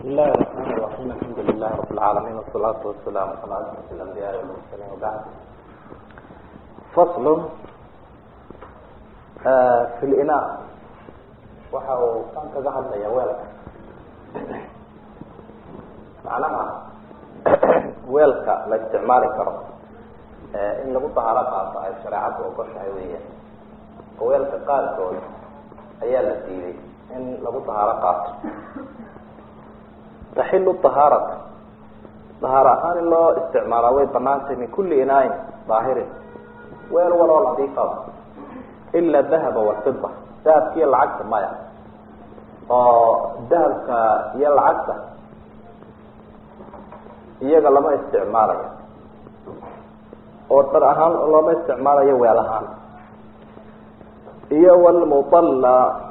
الله الرحمن الرحيم الحمد لله رب العالمين والصلاة والسلام على أشرف الأنبياء والمرسلين وبعد فصل في الإناء waxa uu kan kaga hadlaya weelka macnaha weelka la isticmaali karo in lagu dahaaro qaato ay shareecaddu ogoshahay weeyaan oo weelka qaarkood ayaa la diiday in lagu dahaaro qaato taxilu dahaarata dahaaro ahaan in loo isticmaalaa way banaantay min kulli inaayin daahirin weel waloo nadiifaba ila dahaba walfida dahabka iyo lacagta maya oo dahabka iyo lacagta iyaga lama isticmaalayo oo dhar ahaan looma isticmaalayo weel ahaan iyo walmudalla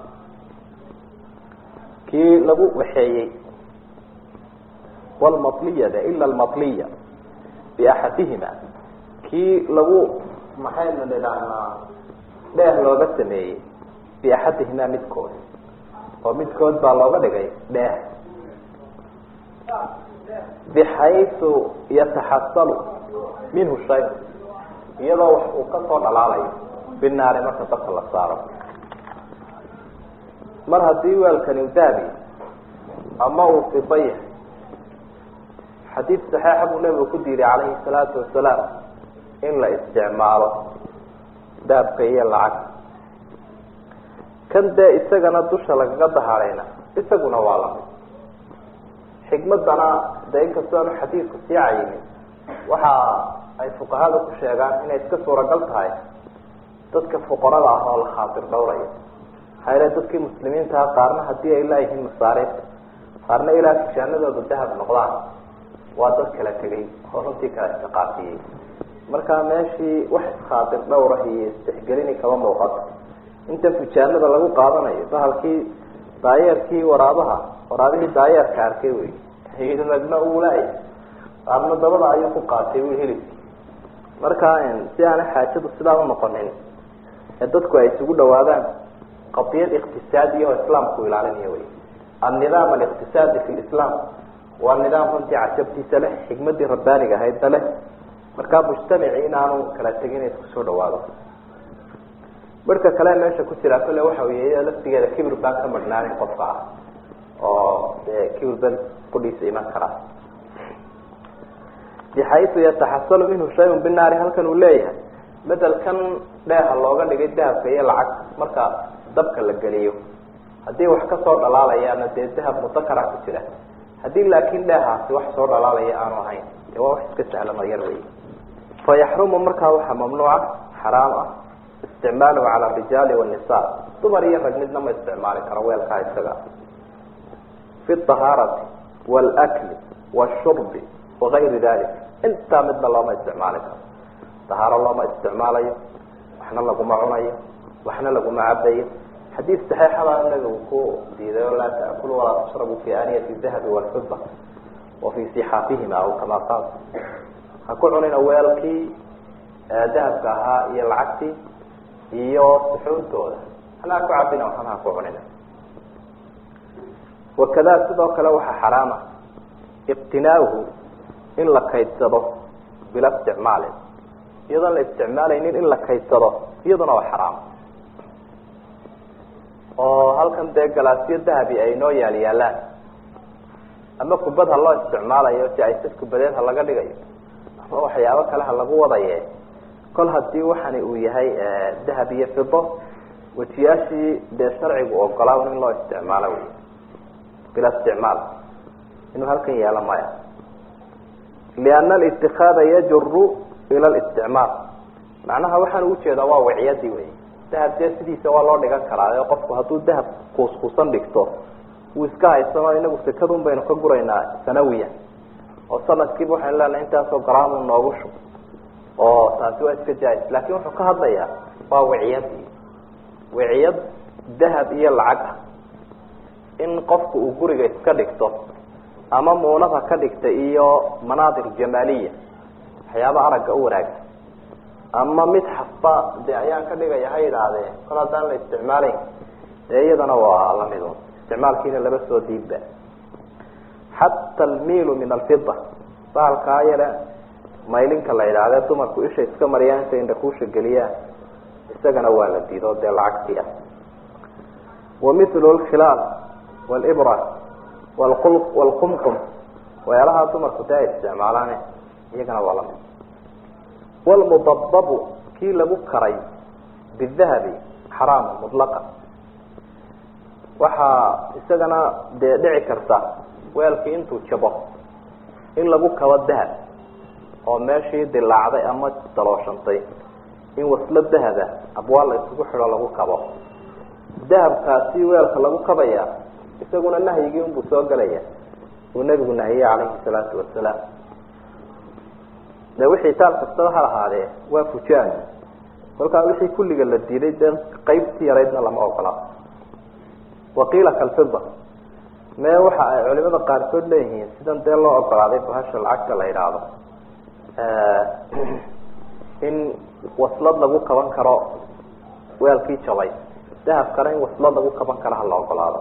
kii lagu waxeeyey walmatliyada ila almatliya biaxadihima kii lagu maxaynu nidhaahnaa dheeh looga sameeyey biaxadihimaa midkood oo midkood baa looga dhigay dheeh bixaysu yataxasalu minhu shay iyadoo wax uu kasoo dhalaalayo binaari marka dabka la saaro mar haddii weelkani u dahabi ama uu fiba yahay xadiid saxiixa buu nabigu ku diiday calayhi salaatu wasalaam in la isticmaalo dahabka iyo lacag kan dee isagana dusha lagaga dahaarayna isaguna waa lamid xikmadana dee inkastoo aanu xadiidku sii cayinin waxa ay fuqahada ku sheegaan inay iska suuragal tahay dadka fuqarada ah oo la khaatir dhowraya hayre dadkii muslimiintaha qaarna haddii ay laayihiin masaariifta qaarna ilaa kishaanadooda dahab noqdaan waa dad kala tegay oo runtii kala istiqaafiyey markaa meeshii wax iskhaatir dhowrah iyo istixgelini kama muuqato inta fujaanada lagu qaadanayo bahalkii daayeerkii waraabaha waraabihii daayeerka arkay wey ragna uulaay qaarna dabada ayuu ku qaatay wi hilibki markaa si aanay xaajadu sidaa unoqonin ee dadku ay isugu dhawaadaan qadiyad iqtisaadiya oo islaamku ilaalinayo wey annidaam aliqtisaadi fi lislaam waa nidaam runtii cajabtiisa leh xikmadii rabbaaniga ahaydna leh markaa mujtamaci inaanu kala tegin isku soo dhawaado marka kale meesha ku jira kale waxa wey laftigeeda kibir baan ka marhnaanin qofka ah oo dee kibir ban qudhiisa iman karaa bixaysu yataxasalu minhu shayun binaari halkan uu leeyahay bedelkan dheeha looga dhigay dahabka iyo lacag marka dabka la geliyo haddii wax kasoo dhalaalayaana dee dahab mudakara ku jira haddii laakin dheehaasi wax soo dhalaalaya aanu ahayn dee waa wax iska sahlan oo yar wey fayaxrumu markaa waxaa mamnuuca xaraam ah isticmaaluhu cala arijaali wannisa dumar iyo rag midna ma isticmaali karo weelkaa isaga fi ahaarati wاlakli washurbi wagayri dalik intaa midna looma isticmaali karo dahaaro looma isticmaalayo waxna laguma cunayo waxna laguma cabayo xadiid saxiixabaa nabigu ku diiday oo laa taakulu walaa tashrabu fi aaniyati dahabi walfida wa fi sixaafihima aw kama qaal ha ku cunina weelkii dahabka ahaa iyo lacagtii iyo suxuuntooda hana ha ku cabina waxna ha ku cunina wakada sidoo kale waxaa xaraama iqtinaauhu in la kaydsado bila isticmaalin iyadoon la isticmaalaynin in la kaydsado iyaduna waa xaraam oo halkan dee galaasyo dahabi ay noo yaal yaalaan ama kubad ha loo isticmaalayo si aysad kubadeed ha laga dhigayo ama waxyaabo kale ha lagu wadaye kol hadii waxani uu yahay dahab iyo fido wejiyaashii dee sharcigu ogolaa in loo isticmaalo wey bila isticmaal inuu halkan yeelo maya liana alitikaada yajuru ila listicmaal macnaha waxaan ujeedaa waa wiciyadii wey dahab dee sidiisa waa loo dhigan karaa qofku hadduu dahab kuuskuusan dhigto wuu iska haysano inagu sekadun baynu ka guraynaa sanawiyan oo sanadkiiba waxaynu leenahay intaasoo garaamu noogu shub oo taasi waa iska jaa-is laakin wuxuu ka hadlayaa waa wiciyadii wiciyad dahab iyo lacag ah in qofku uu guriga iska dhigto ama muunada ka dhigta iyo manaadir jamaaliya waxyaaba aragga u wanaagsan ama mid xasba dee ayaan ka dhigaya ha idhaahdee kol haddaan la isticmaalayn dee iyadana waa lamid isticmaalkiina laba soo diibba xata almiilu min alfida bahalkaa yare maylinka la yidhahdee dumarku isha iska mariyaan intay indhakuusha geliyaan isagana waa la diido dee lacagtii ah wa mithlu lkhilaal walibra wlqul walqumqum waxyaalahaa dumarku dee ay isticmaalaane iyagana waa lamid walmudababu kii lagu karay bidahabi xaraama mutlaqa waxaa isagana dee dhici karta weelkii intuu jabo in lagu kabo dahab oo meeshii dilaacday ama dalooshantay in waslo dahaba abwaal la isugu xidho lagu kabo dahabkaasi weelka lagu kabaya isaguna nahyigii unbuu soo gelaya uu nebigu nahiyey calayhi salaatu wasalaam de wixii taal kastaba ha lahaadee waa fujaan kolkaa wixii kulliga la diiday dee qeybtii yaraydna lama ogola waqiila kalfida mee waxa ay culimada qaarkood leeyihiin sidan dee loo ogolaaday bahasha lacagta la yidhaahdo in waslad lagu kaban karo weelkii jabay dahabkana in waslad lagu kaban karo hala ogolaado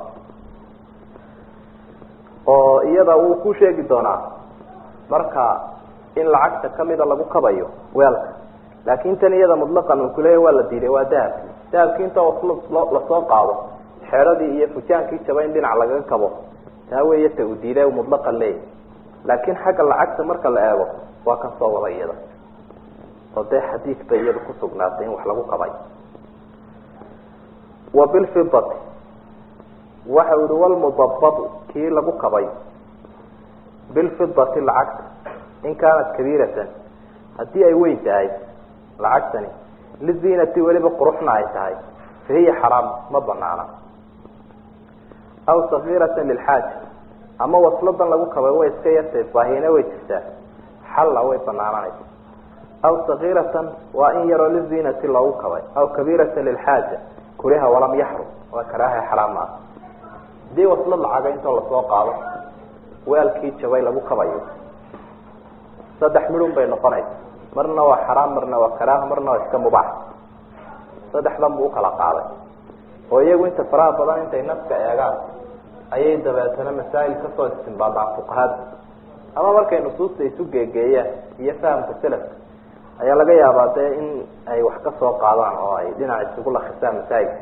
oo iyada wuu ku sheegi doonaa marka in lacagta kamida lagu kabayo weelka laakin tan iyada mutlaqan uu kuleeya waa la diiday waa dahabki dahabki inta waslad lasoo qaado xeedhadii iyo fujaankii jabay in dhinac lagaga kabo taa weeye ta uu diiday mutlaqan leeyahy laakin xagga lacagta marka la eego waa kan soo wada iyada oo dee xadiid bay iyada kusugnaatay in wax lagu kabay wa bilfidati waxa yihi walmudababu kii lagu kabay bilfidati lacagta in kaanat kabiiratan haddii ay weyn tahay lacagtani liziinati weliba quruxna ay tahay fa hiya xaraam ma banaana aw sagiiratan lilxaaja ama wasladan lagu kabay way iska yartay baahina way jirtaa xalla way banaananaysa aw sagiiratan waa in yaroo liziinati loogu kabay aw kabiiratan lilxaaja kuriha walam yaxrum waa karaaha xaraam ah hadii waslad lacaga intoo lasoo qaado weelkii jabay lagu kabayo saddex midhun bay noqonaysa marna waa xaraam marna waa karaaha marna waa iska mubaax saddexdan buu ukala qaaday oo iyagu inta faraha badan intay naska eegaan ayay dabeetana masaa'il kasoo istimbaadaan fuqahada ama markay nusuusta isu geegeeyaan iyo fahamka selafka ayaa laga yaabaa dee in ay wax ka soo qaadaan oo ay dhinac isugu lakisaan masaa'ilka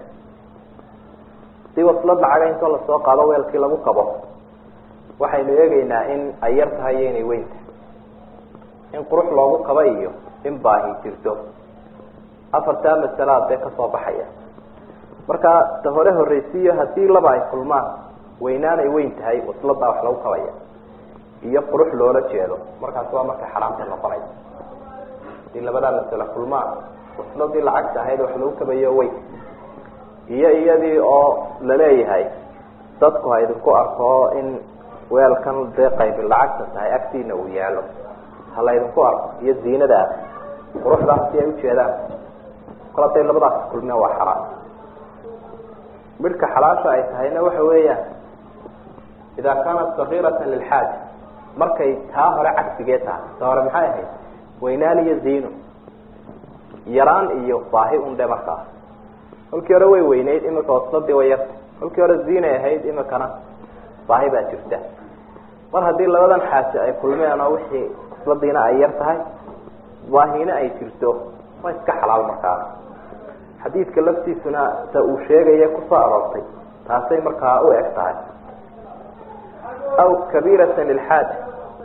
si waslad lacaga intoo lasoo qaado weelkii lagu kabo waxaynu eegeynaa in ay yar tahay iyo inay weyn tahay in qurux loogu kaba iyo in baahi jirto afartaa masalaad dee kasoo baxaya marka ta hore horreysiiyo haddii laba ay kulmaan weynaan ay weyn tahay wasladaa wax lagu kabaya iyo qurux loola jeedo markaas waa markay xaraamta noqonaysa hadii labadaa masale kulmaan wasladii lacagta ahayd wax lagu kabayo weyn iyo iyadii oo laleeyahay dadku ha idinku arko in weelkan dee qaybi lacagta tahay agtiina uu yaalo ha la ydinku arko iyo ziinadaas quruxdaas si ay ujeedaan kol haday labadaas kulmeen waa xaraam midhka xalaasha ay tahayna waxa weeyaan idaa kaanat sagiiratan lilxaaja markay taa hore cagsigee tahay ta hore maxay ahayd weynaan iyo ziino yaraan iyo baahi undhe markaas kolkii hore way weyneyd imika wasladii way yarta kolkii hore ziinay ahayd imikana baahi baa jirta mar haddii labadan xaaje ay kulmeen oo wixii wasladiina ay yar tahay baahina ay jirto waa iska xalaal markaa xadiidka laftiisuna ta uu sheegaya kusoo aroortay taasay markaa u eg tahay aw kabiiratan lilxaaja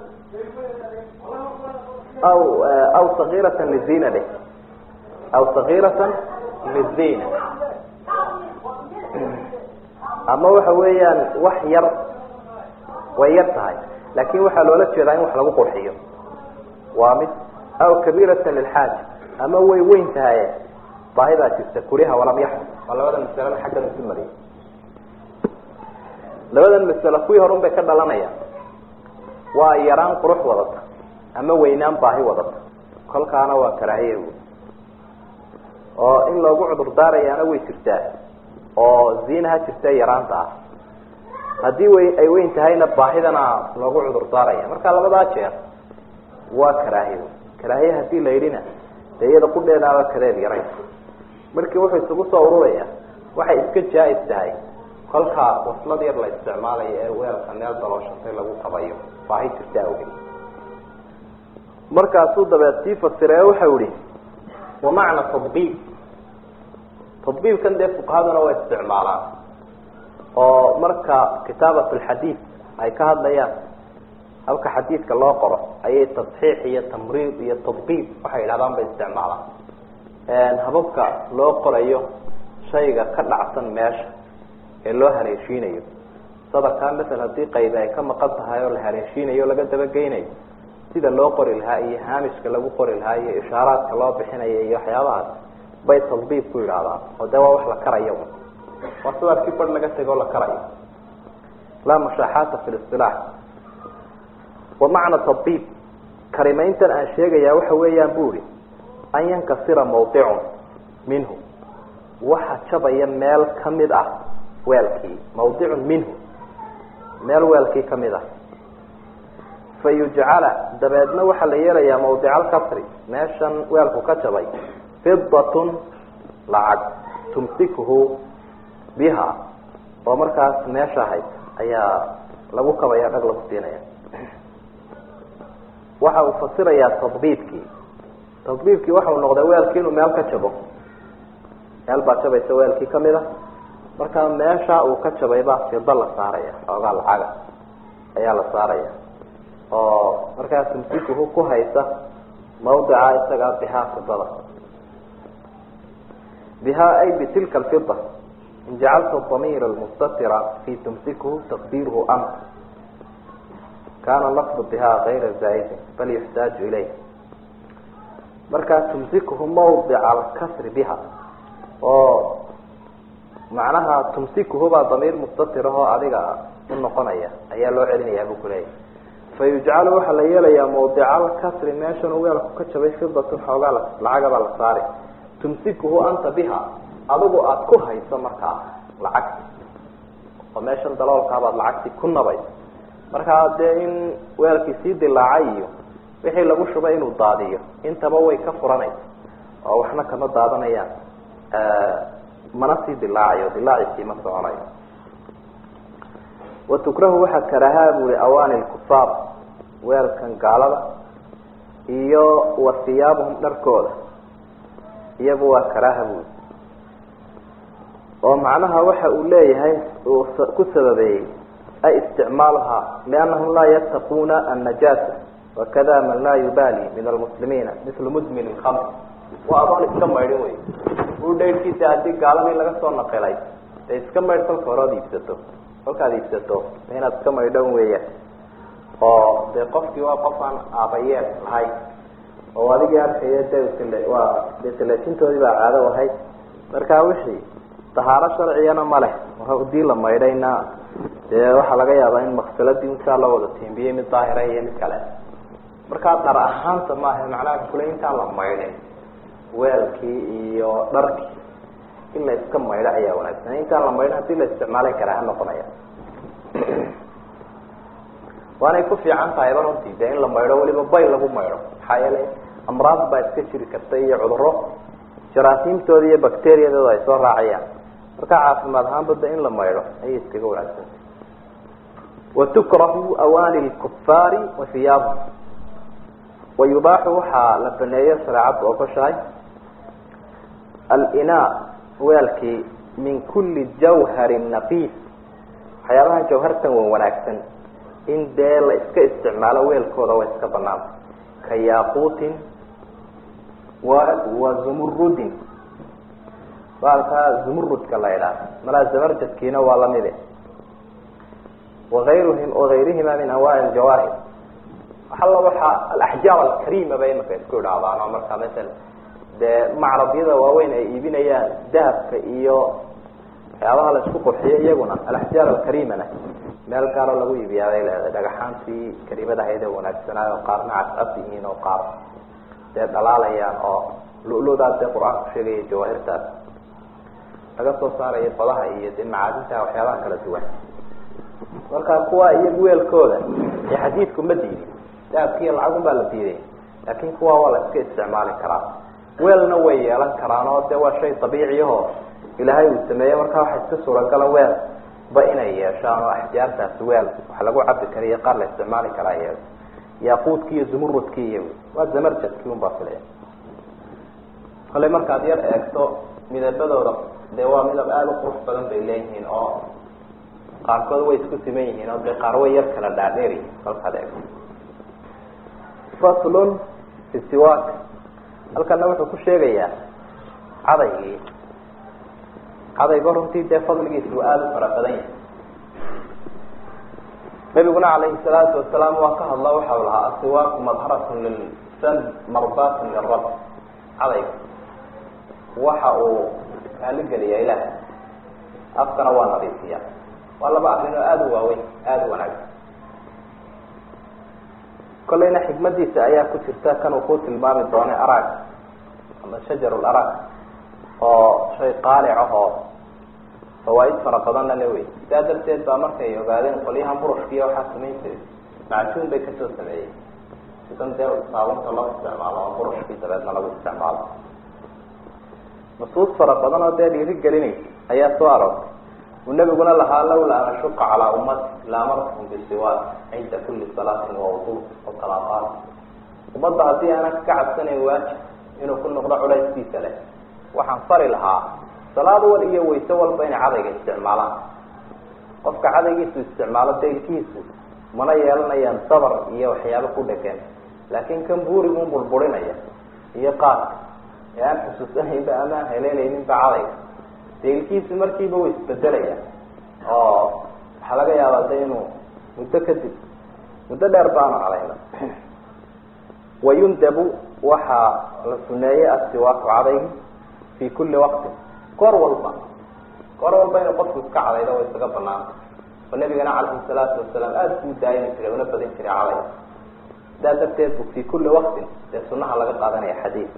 aw aw sagiiratan lizina dheh aw sagiiratan lizina ama waxa weeyaan wax yar way yar tahay laakin waxaa loola jeedaa in wax lagu qurxiyo waa mid aw kabiiratan lilxaaja ama way weyn tahay baahi baa jirta kuriha walam yaxrum waa labadan masalena xaggan isu mariyay labadan masalo kuwii horun bay ka dhalanayaan waa yaraan qurux wadata ama weynaan baahi wadata kolkaana waa karaahiye wy oo in loogu cudur daarayaana way jirtaa oo ziinaha jirta yaraanta ah haddii wy ay weyn tahayna baahidana loogu cudur daaraya marka labadaa jeer waa karaahiye karaahiye hadii la yidhina dee iyada qudheedaaba kadeed yaray markii wuxuu isugu soo ururaya waxay iska jaa-is tahay kolka waslad yar la isticmaalayo ee weelka meel dalooshantay lagu qabayo baahi jirta awgeed markaasuu dabeed sii fasire waxau ihi wa macna tadbiib tadbiibkan dee fuqahaduna way isticmaalaan oo marka kitaabat alxadiid ay ka hadlayaan halka xadiidka loo qoro ayay tasxiix iyo tamriid iyo tadbiib waxay yidhahdaan bay isticmaalaan hababka loo qorayo shayga ka dhacsan meesha ee loo haleeshiinayo sadarkaa masel haddii qaybi ay ka maqan tahay oo la haleeshiinayo o laga dabageynayo sida loo qori lahaa iyo haamishka lagu qori lahaa iyo ishaaraadka loo bixinayo iyo waxyaabahaas bay tadbiib ku yidhaahdaan oo dee waa wax la karayo waa sadarkii bar laga tego la karayo laa mushaaxaata fi lisilaax wa macna tadbiib karimayntan aan sheegayaa waxa weeyaan bu ihi an yankasira mawdicun minhu waxa jabaya meel kamid ah weelkii mawdicun minhu meel weelkii kamid ah fa yujcala dabeedna waxaa la yeelayaa mawdica alkasri meeshan weelku ka jabay fidatun lacag tumsikuhu biha oo markaas meesha ahayd ayaa lagu kabaya dhag lagu siinaya waxa uu fasirayaa tadbiibkii tadbiibkii waxa uu noqday weelkii inuu meel ka jabo meel baa jabaysa weelkii kamid a markaa meesha uu ka jabay baa fida la saaraya xoogaa lacaga ayaa la saaraya oo markaa tumsikuhu ku haysa mawdica isagaa bihaa fidada bihaa ay bitilka alfida in jacalta damiir almustatira fi tumsikuhu taqdiiruhu ant kana lafdu bihaa kayra zaa'idin bal yuxtaaju ilayh markaa tumsikuhu mawdica alkasri biha oo macnaha tumsikuhu baa damiir mustatirahoo adiga u noqonaya ayaa loo celinayaa buu kuleeyahy fa yujcalu waxaa la yeelayaa mawdica alkasri meeshan uu weelku ka jabay fidatun xoogaa lacagabaa la saari tumsikuhu anta biha adigu aada ku hayso markaa lacagti oo meeshan daloolkaabaad lacagti ku nabay markaa dee in weelkii sii dilaacay iyo wixii lagu shubay inuu daadiyo intaba way ka furanaysa oo waxna kama daadanayaan mana sii dilaacayo dilaaciisii ma soconayo wa tukrahu waxaa karahaa bui awaani lkufaar weelkan gaalada iyo wa hiyaabuhum dharkooda iyagu waa karaaha bui oo macnaha waxa uu leeyahay uu ku sababeeyey ay isticmaaluhaa liannahum laa yattaquuna annajaasa wakada man laa yubaali min almuslimiina mislu mudmin ilkamr waa adoon iska maydhin wey u dhaydhkiisa haddii gaaladii laga soo naqilay dee iska maydh kolka hore ood iibsato kolkaad iibsato inaad iska maydhan weeyaan oo dee qofkii waa qof aan aabayeen lahayn oo adigii arkaya de waa dee talaajintoodii baa caado ahayd markaa wixii dahaaro sharcigana ma leh hadii la maydhayna dee waxaa laga yaabaa in maksaladii intaa la wada tiimbiyey mid daahira iyo mid kale markaa dhar ahaanta maaha macnaha kule intaan la maydhin weelkii iyo dharkii in la iska maydho ayaa wanaagsan intaan la maydhin hadii la isticmaalay karaaha noqonaya waanay ku fiican tahayba runtii dee in la maydho weliba bay lagu maydho maxaa yeelay amraad baa iska jiri karta iyo cuduro jaraasiimtooda iyo bacteriyadooda ay soo raacayaan marka caafimaad ahaanba de in la maydho ayay iskaga wanaagsanta watukrahu awaani lkufaari wa hiyaabhum wayubaaxu waxaa la baneeyo shareecaddu ogoshahay alina weelkii min kuli jawharin nafiis waxyaabaha jawhartan wan wanaagsan in dee la iska isticmaalo weelkooda waa iska banaan ka yaaquutin wa wa zumurudin baalkaa zumurudka la idhaah malaa zamarjadkiina waa lamide waayruhim wagayrihima min anwaaci aljawaahir alla waxaa alaxjaar alkarima bay imaka isku idhaahdaan oo markaa masala dee macrabyada waaweyn ay iibinayaan dahabka iyo waxyaabaha la isku qurxiyo iyaguna alaxjaar alkarimana meel gaaro lagu iibiyaa bay leedahay dhagaxaantii karimada ahayd ee wanaagsanaayo oo qaarna cascas yihiin oo qaar dee dhalaalayaan oo lu-ludaas dee qur-aanku sheegaya jawaahirtaas laga soo saarayo badaha iyo dee macaadinta waxyaabaha kala duwan marka kuwa iyagu weelkooda ee xadiidku ma diidin dahabkiiyo lacagun baa la diiday laakin kuwa waa la iska isticmaali karaa weelna way yeelan karaan oo de waa shay dabiiciyaho ilaahay uu sameeyey marka waxa iska suuragala weel ba inay yeeshaan oo axjaartaasi weel wax lagu cabi kariyo qaar la isticmaali karaa yeesho yaaquudki iyo zumurudki iyo waa zamarjadkii un baa filaya kale markaad yar eegto midabadooda dee waa midab aada u qurux badan bay leeyihiin oo qaarkood way isku siman yihiin oo dee qaar way yar kala dhaadheeri halkaad eegto faslun fi siwak halkana wuxuu ku sheegayaa cadaygii cadaygo runtii dee fadligiisu aada u fara badan yahay nabiguna calayhi salaatu wasalaam waa ka hadla waxau lahaa asiwaaku madharatun lilsan marbatun lirab cadayga waxa uu raaligeliyaa ilaah afkana waa nadiifiya waa laba arrin oo aada u waaweyn aada u wanaagsan kolleyna xikmadiisa ayaa ku jirta kan uu ku tilmaami doonay arag ama shajar larag oo shay qaalic ah oo fawaaid fara badanna le wey sidaa darteed baa markay ogaadeen qolyahan burushkiiya waxaa samayn jiray macjuun bay kasoo sameeyey sidan dee saabunta loo isticmaalo oo burushkii dabeedna lagu isticmaalo nusuus fara badan oo dee dhiiri gelinaysa ayaa soo aroortay uu nabiguna lahaa lawla an ashuqa calaa ummati laamartum bisiwaak cinda kuli salaatin wawdu wasalaataan ummadda haddii aanan ka cabsanayn waajib inuu ku noqdo culayskiisa leh waxaan fari lahaa salaad wal iyo wayse walba inay cadayga isticmaalaan qofka cadaygiisu isticmaalo deelkiisu mana yeelanayaan dabar iyo waxyaabo ku dhegan laakiin kan buurigu burburinaya iyo qaadka ee aan xusuusanaynba ama aan heleelayninba cadayga deelkiisu markiiba way isbedelaya oo waxaa laga yaabaa de inuu muddo kadib muddo dheer baanu cadayna wayundabu waxaa la suneeyey asiwaaku cadaygi fi kuli waqtin goor walba goor walba inuu qofku iska cadaydo way isaga banaanta oo nabigana calayhi salaatu wasalaam aada buu daayimi jiray una badin jiray caday sidaa darteed bu fi kuli waqtin dee sunaha laga qaadanaya xadiid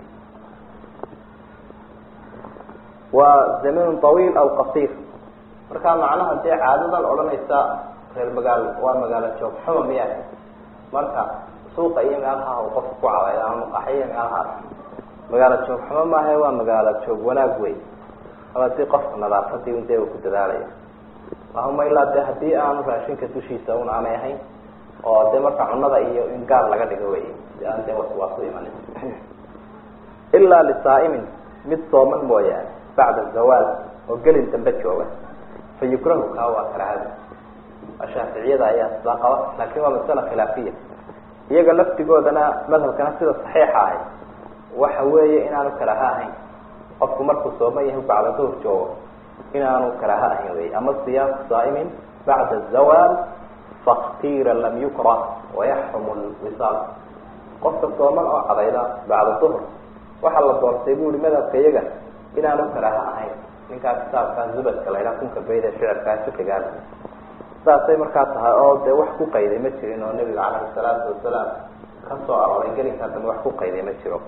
waa zaminun tawiil aw qasiir marka macnaha dee caadadan odhanaysa reer magaalo waa magaalo joog xuma miya marka suuqa iyo meelaha uu qofku ku cadaydo ama maqaxiyo meelahaas magaalo joog xumo maaha waa magaalo joog wanaag wey aba si qofka nadaafadii un dee uu ku dadaalaya lahuma ilaa de haddii aanu raashinka dushiisa un aanay ahayn oo dee marka cunada iyo in gaar laga dhigo wey si aan dee waswaas u imanin ilaa lisaa'imin mid sooman mooyaane bacda zawaal oo gelin dambe jooga fa yukrahu kaa waa karaahada shaaficiyada ayaa sidaa qaba laakin waa masala khilaafiya iyaga laftigoodana madhabkana sida saxiixa ahay waxa weeye inaanu karaaha ahayn qofku markuu sooman yahay bacda duhur joogo inaanu karaaha ahayn wey ama siyaam saa'imin bacda zawaal faktira lam yukrah wayaxrumu lwisaal qofka sooman oo cadayda bacda duhur waxaa la doortay bu ihi madhabka iyaga inaanu karaaha ahayn ninkaa kitaabkaa zubadka laydhaha kunka bayd ee shicirkaa fiqigaas saasay markaa tahay oo dee wax ku qayday ma jirin oo nabiga calayhi salaatu wasalaam ka soo arooray gelinkaa dambe wax ku qayday ma jiro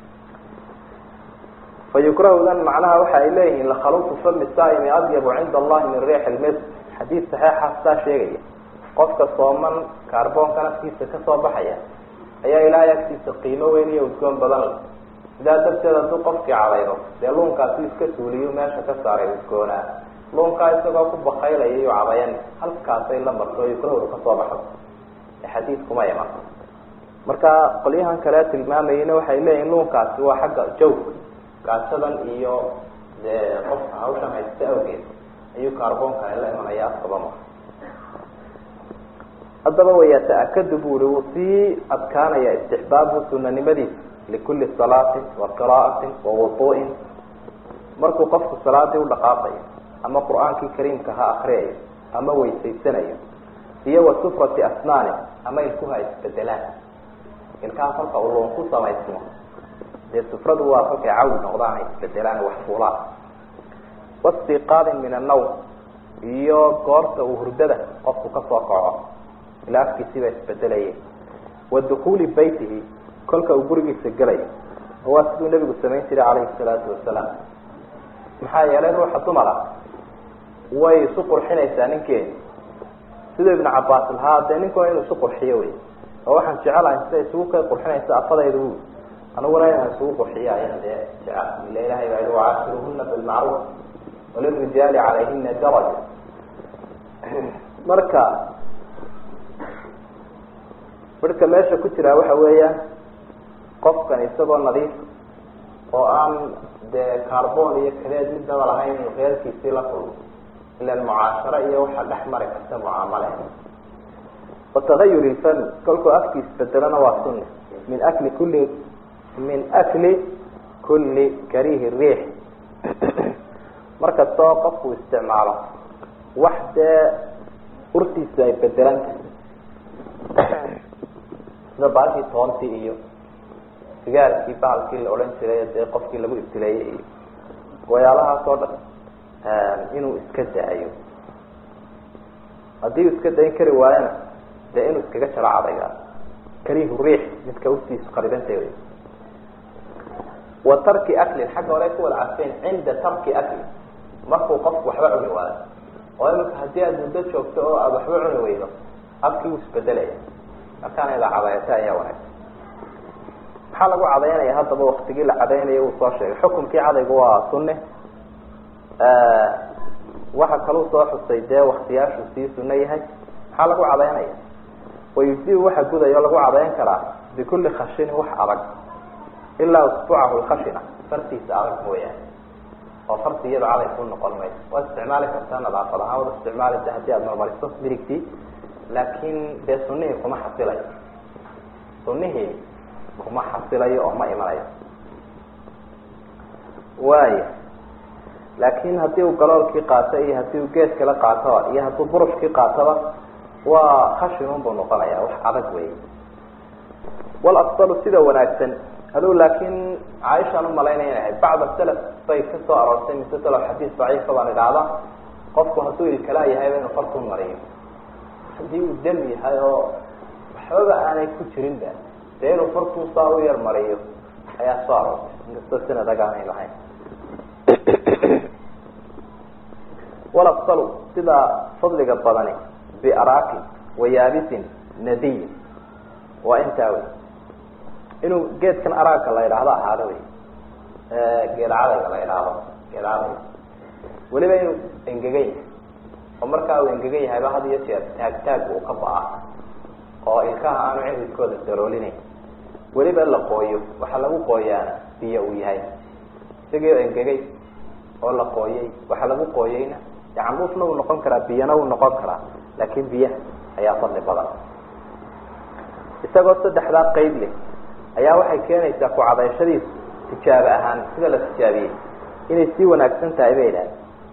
fa yukrahudan macnaha waxa ay leeyihiin lakhaluqu fami saaimi adyabu cinda allahi min riix lmis xadiid saxiixa saa sheegaya qofka sooman kaarboonka naftiisa kasoo baxaya ayaa ilaahay agtiisa qiimo weyn iyo udgoon badan leh sidaa darteed hadduu qofkii cadaydo dee luunkaasi iska suuliyo meesha ka saaray udgoonaa luunkaa isagoo ku bakaylaya iyo cadayan halkaasay la marto yukrahdu kasoo baxdo xadiidkuma iman marka qolyahan kale tilmaamayena waxay leeyihin luunkaasi waa xagga jawka gaasadan iyo dee qofka hawshan haysta awgeed ayuu kaarboonka la imanaya afkaba ma haddaba wayata-akadu bu uri wuu sii adkaanaya istixbaabu sunanimadiisa likuli salaatin wa qira'atin wa wudu'in markuu qofku salaadii udhaqaaqayo ama qur-aankii kariimka ha akriyayo ama weysaysanayo iyo wa sufrati asnaani ama ilkuha isbedelaan ilkaha kolka uu loon ku samaysmo dee sufradu waa kolkay cawi noqdaan ay isbedelaan wax fuulaan wastiqaadin min annawm iyo goorta uu hurdada qofku kasoo kaco ilaa afkiisiiba isbedelayay wa dukuuli baytihi kolka uu gurigiisa gelayo oo waa siduu nebigu samayn jiray calayhi salaatu wasalaam maxaa yeelay ruuxa dumara way isu qurxinaysaa ninkeedi siduu ibnu cabaas lahaa dee ninkuna inuu isu qurxiyo wey oo waxaan jecelahay sida isugu ka qurxinaysa afadayda wu aniguna inaan isugu qurxiyo ayaan dee jecel ila ilahay baa yihi wacaashiruhuna bilmacruuf walirijaali calayhina daraja marka midhka meesha ku jiraa waxa weeyaan qofkan isagoo nadiif oo aan dee carbon iyo kadeed midnaba lahayn inuu reerkiisii la kulmo ilan mucaasharo iyo waxaa dhex mari karta mucaamale watagayur ilfami kolkuu afkiis bedelona waa sunni min akli kulli min akli kulli karihi riix markasta oo qofku isticmaalo wax dee urtiisu ay bedelanta sida baalkii toontii iyo sigaarkii bahalkii la odhan jiray dee qofkii lagu ibtileeyey iyo wayaalahaas oo dhan inuu iska daayo haddii uu iska dayn kari waayana dee inuu iskaga jaro cadayga karihu riix midka urtiisu qaridanta wey wa tarki aklin xagga hore ku wada cadfeen cinda tarki aklin markuu qofku waxba cuni waayo oo imika haddii aada muddo joogto oo aada waxba cuni weydo afkii wuu isbedelaya markaana ida cadayata ayaa wanaagsan maxaa lagu cadaynaya haddaba waktigii la cadaynayo uu soo sheegay xukumkii cadaygu waa sunne waxa kaluu soo xusay dee waktiyaashu sii sunno yahay maxaa lagu cadaynaya wayujibu waxa guday oo lagu cadayn karaa bikulli khashinin wax adag ilaa usbuucahu lkhashina fartiisa adag mooyaane oo farti iyado caday ku noqon mayso waad isticmaali kartaa nadaafad ahaan waad isticmaalisa haddii aada marmariso midigtii laakin dee sunihii kuma xasilayo sunihii kuma xasilayo oo ma imanayo waaya laakin haddii uu galoolkii qaato iyo haddii uu geed kala qaatoba iyo hadduu burushkii qaatoba waa khashinun buu noqonaya wax adag wey walafdalu sida wanaagsan aduu laakin caaishaan umalaynaya inay ahayd bacda salaf bay ka soo aroortay mise salaf xadiis daciifa baan idhaahda qofku hadduu ilkalaa yahayba inuu farkuu mariyo haddii uu dam yahay oo waxbaba aanay ku jirinba dee inuu farkuu saa u yar mariyo ayaa soo aroortay inkastoo sanad agaanay lahayn walafdalu sida fadliga badani biaraakin wayaabisin nadiyin waa intaa wey inuu geedkan araagka la idhaahdo ahaado wey geed cadayga la idhaahdo geed cadayga weliba inuu engegan yahay oo markaa uu engegan yahayba had iyo jeer taag taag uu ka ba-a oo ilkaha aanu ciridkooda daroolinayn weliba la qooyo waxaa lagu qooyaana biyo uu yahay isagii oo engegay oo la qooyey waxaa lagu qooyeyna yacanduufna wuu noqon karaa biyana wuu noqon karaa laakin biyaha ayaa fadli badan isagoo saddexdaa qeyb leh ayaa waxay keenaysaa ku cadayshadiisu tijaabo ahaan sida la tijaabiyey inay sii wanaagsan tahay bay idhaahda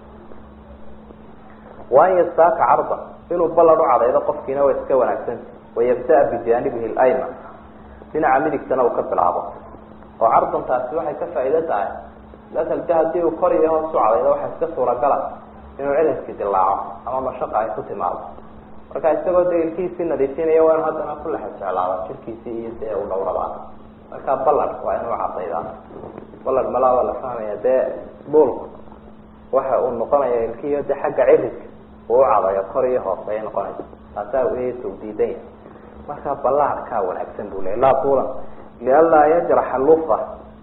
waan yastaaka cardan inuu ballan u cadaydo qofkiina waa iska wanaagsanta wayabda-a bijaanibihi lyman dhinaca midigtana uu ka bilaabo oo cardantaasi waxay ka faa'iido tahay masal de haddii uu kor iyo hoos u cadaydo waxaa iska suuragala inuu cidaskii dilaaco ama mashaqa ay ku timaado marka isagoo de ilkiisii nadiifinaya waa inu haddana ku lexa jeclaada jirkiisii iyo dee u dhawrada marka ballan waa inuu cadaydaa ballan malaa waa la fahmaya dee buulku waxa uu noqonaya ilkiiyo de xagga ciridka uu cadayo kor iyo hoos ayay noqonaysa taasaa uu diidan yahay marka ballaarkaa wanaagsan bu leya laa tuulan lianlaa yajraxa lufa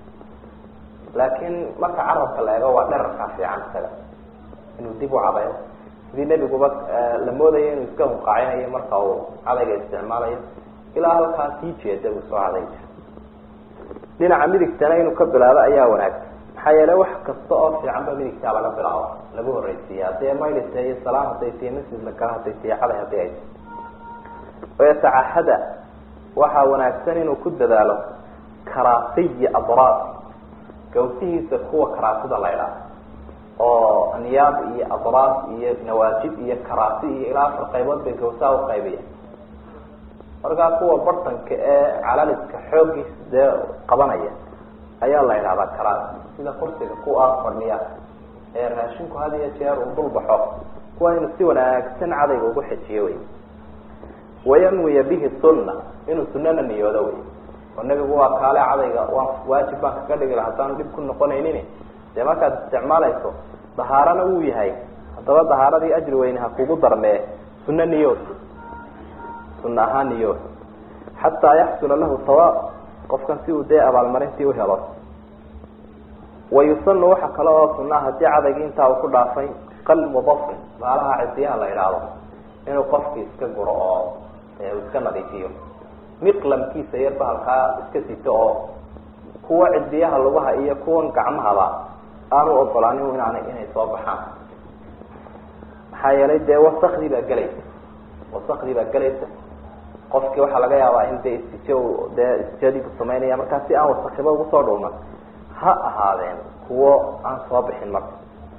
laakin marka carabka la eego waa dherarkaa fiican isaga inuu dib u cadayo sidii nebiguba la moodayo inuu iska hunqaacinayo marka uu cadayga isticmaalayo ilaa halkaa sii jeeda buu soo caday jira dhinaca midigtana inuu ka bilaabo ayaa wanaagsan maxaa yeele wax kasta oo fiican ba midigtaa laga bilaabo lagu horeysiiya hadee maylita iyo salaam haday tihi masjid la gala haday tihi caday hadii ay tii wayatacahada waxaa wanaagsan inuu ku dadaalo karaasiyi adraad gawsihiisa kuwa karaasida la ydhaah oo niyaab iyo adraad iyo nawaajib iyo karaasi iyo ilaa afar qaybood bay gawsaha uqaybiya markaa kuwa bartanka ee calaliska xoogiisa dee qabanaya ayaa la yidhahdaa karaasi sida kursiga kuwa fadhiya ee raashinku had iyo jeer uu dul baxo kuwa inuu si wanaagsan cadayga ugu xejiyo wey wayanwiya bihi sunna inuu sunana niyoodo wey oo nebigu waa kaale cadayga waan waajib baan kaga dhigi laha haddaanu dhib ku noqonaynin dee markaad isticmaalayso dahaarana wuu yahay haddaba dahaaradii ajri weyne ha kugu darmee sunno niyood sunna ahaan niyood xataa yaxsula lahu sawaab qofkan si uu dee abaalmarintii uhelo wayusanu waxa kale oo sunaa haddii cadaygii intaa uu ku dhaafay qalb wadafin baalaha cidiyaha la idhaahdo inuu qofkii iska guro oo iska nadiifiyo miqlamkiisa yar bahalkaa iska sito oo kuwa cidiyaha lugaha iyo kuwan gacmahaba aanu ogolaanin inaan inay soo baxaan maxaa yeelay dee wasakdii baa gelaysa wasakdii baa gelaysa qofkii waxaa laga yaabaa in dee istijo dee istijadiibu samaynaya markaa si aan wasakiba ugu soo dhuuman ha ahaadeen kuwo aan soo bixin marka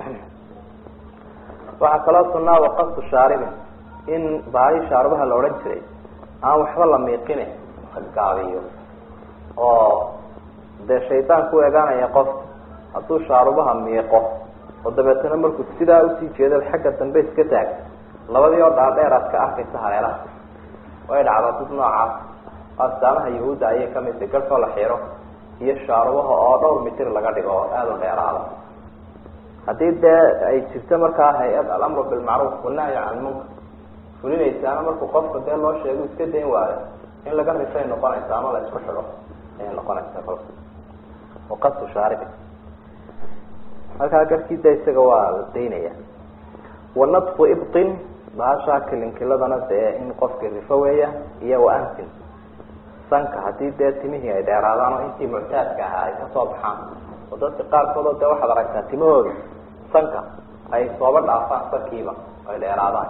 waxaa kaloo sunaa waqastu shaaribin in baali shaarubaha la odhan jiray aan waxba la miiqine gaabiyo oo dee shaydaan ku eegaanaya qofka hadduu shaarubaha miiqo oo dabeetana markuu sidaa usii jeedo xagga dambe iska taag labadii oo dhaadheer aad ka arkaysa hareeraha way dhacdaa dad noocaas astaamaha yahuudda ayay kamid tahay garhkoo la xiro iyo shaarubaha oo dhowr mitir laga dhigo oo aada u dheeraada haddii dee ay jirto markaa hay-ad alamru bilmacruuf wanahyi can lmunkar fulinaysaana markuu qofka dee loo sheego iska dayn waayo in laga rifay noqonaysa ama la isku xidho ayay noqonaysaa kolka waqastu shaaribi markaa garkii da isaga waa la daynaya wanadfu ibtin bahashaa kilinkiladana dee in qofkii rifo weeya iyo waantin sanka haddii dee timihii ay dheeraadaan oo intii muctaadka ahaa ay kasoo baxaan oo dadka qaarkoodoo dee waxaad aragtaa timahooda sanka ay sooba dhaafaan sankiiba ay dheeraadaan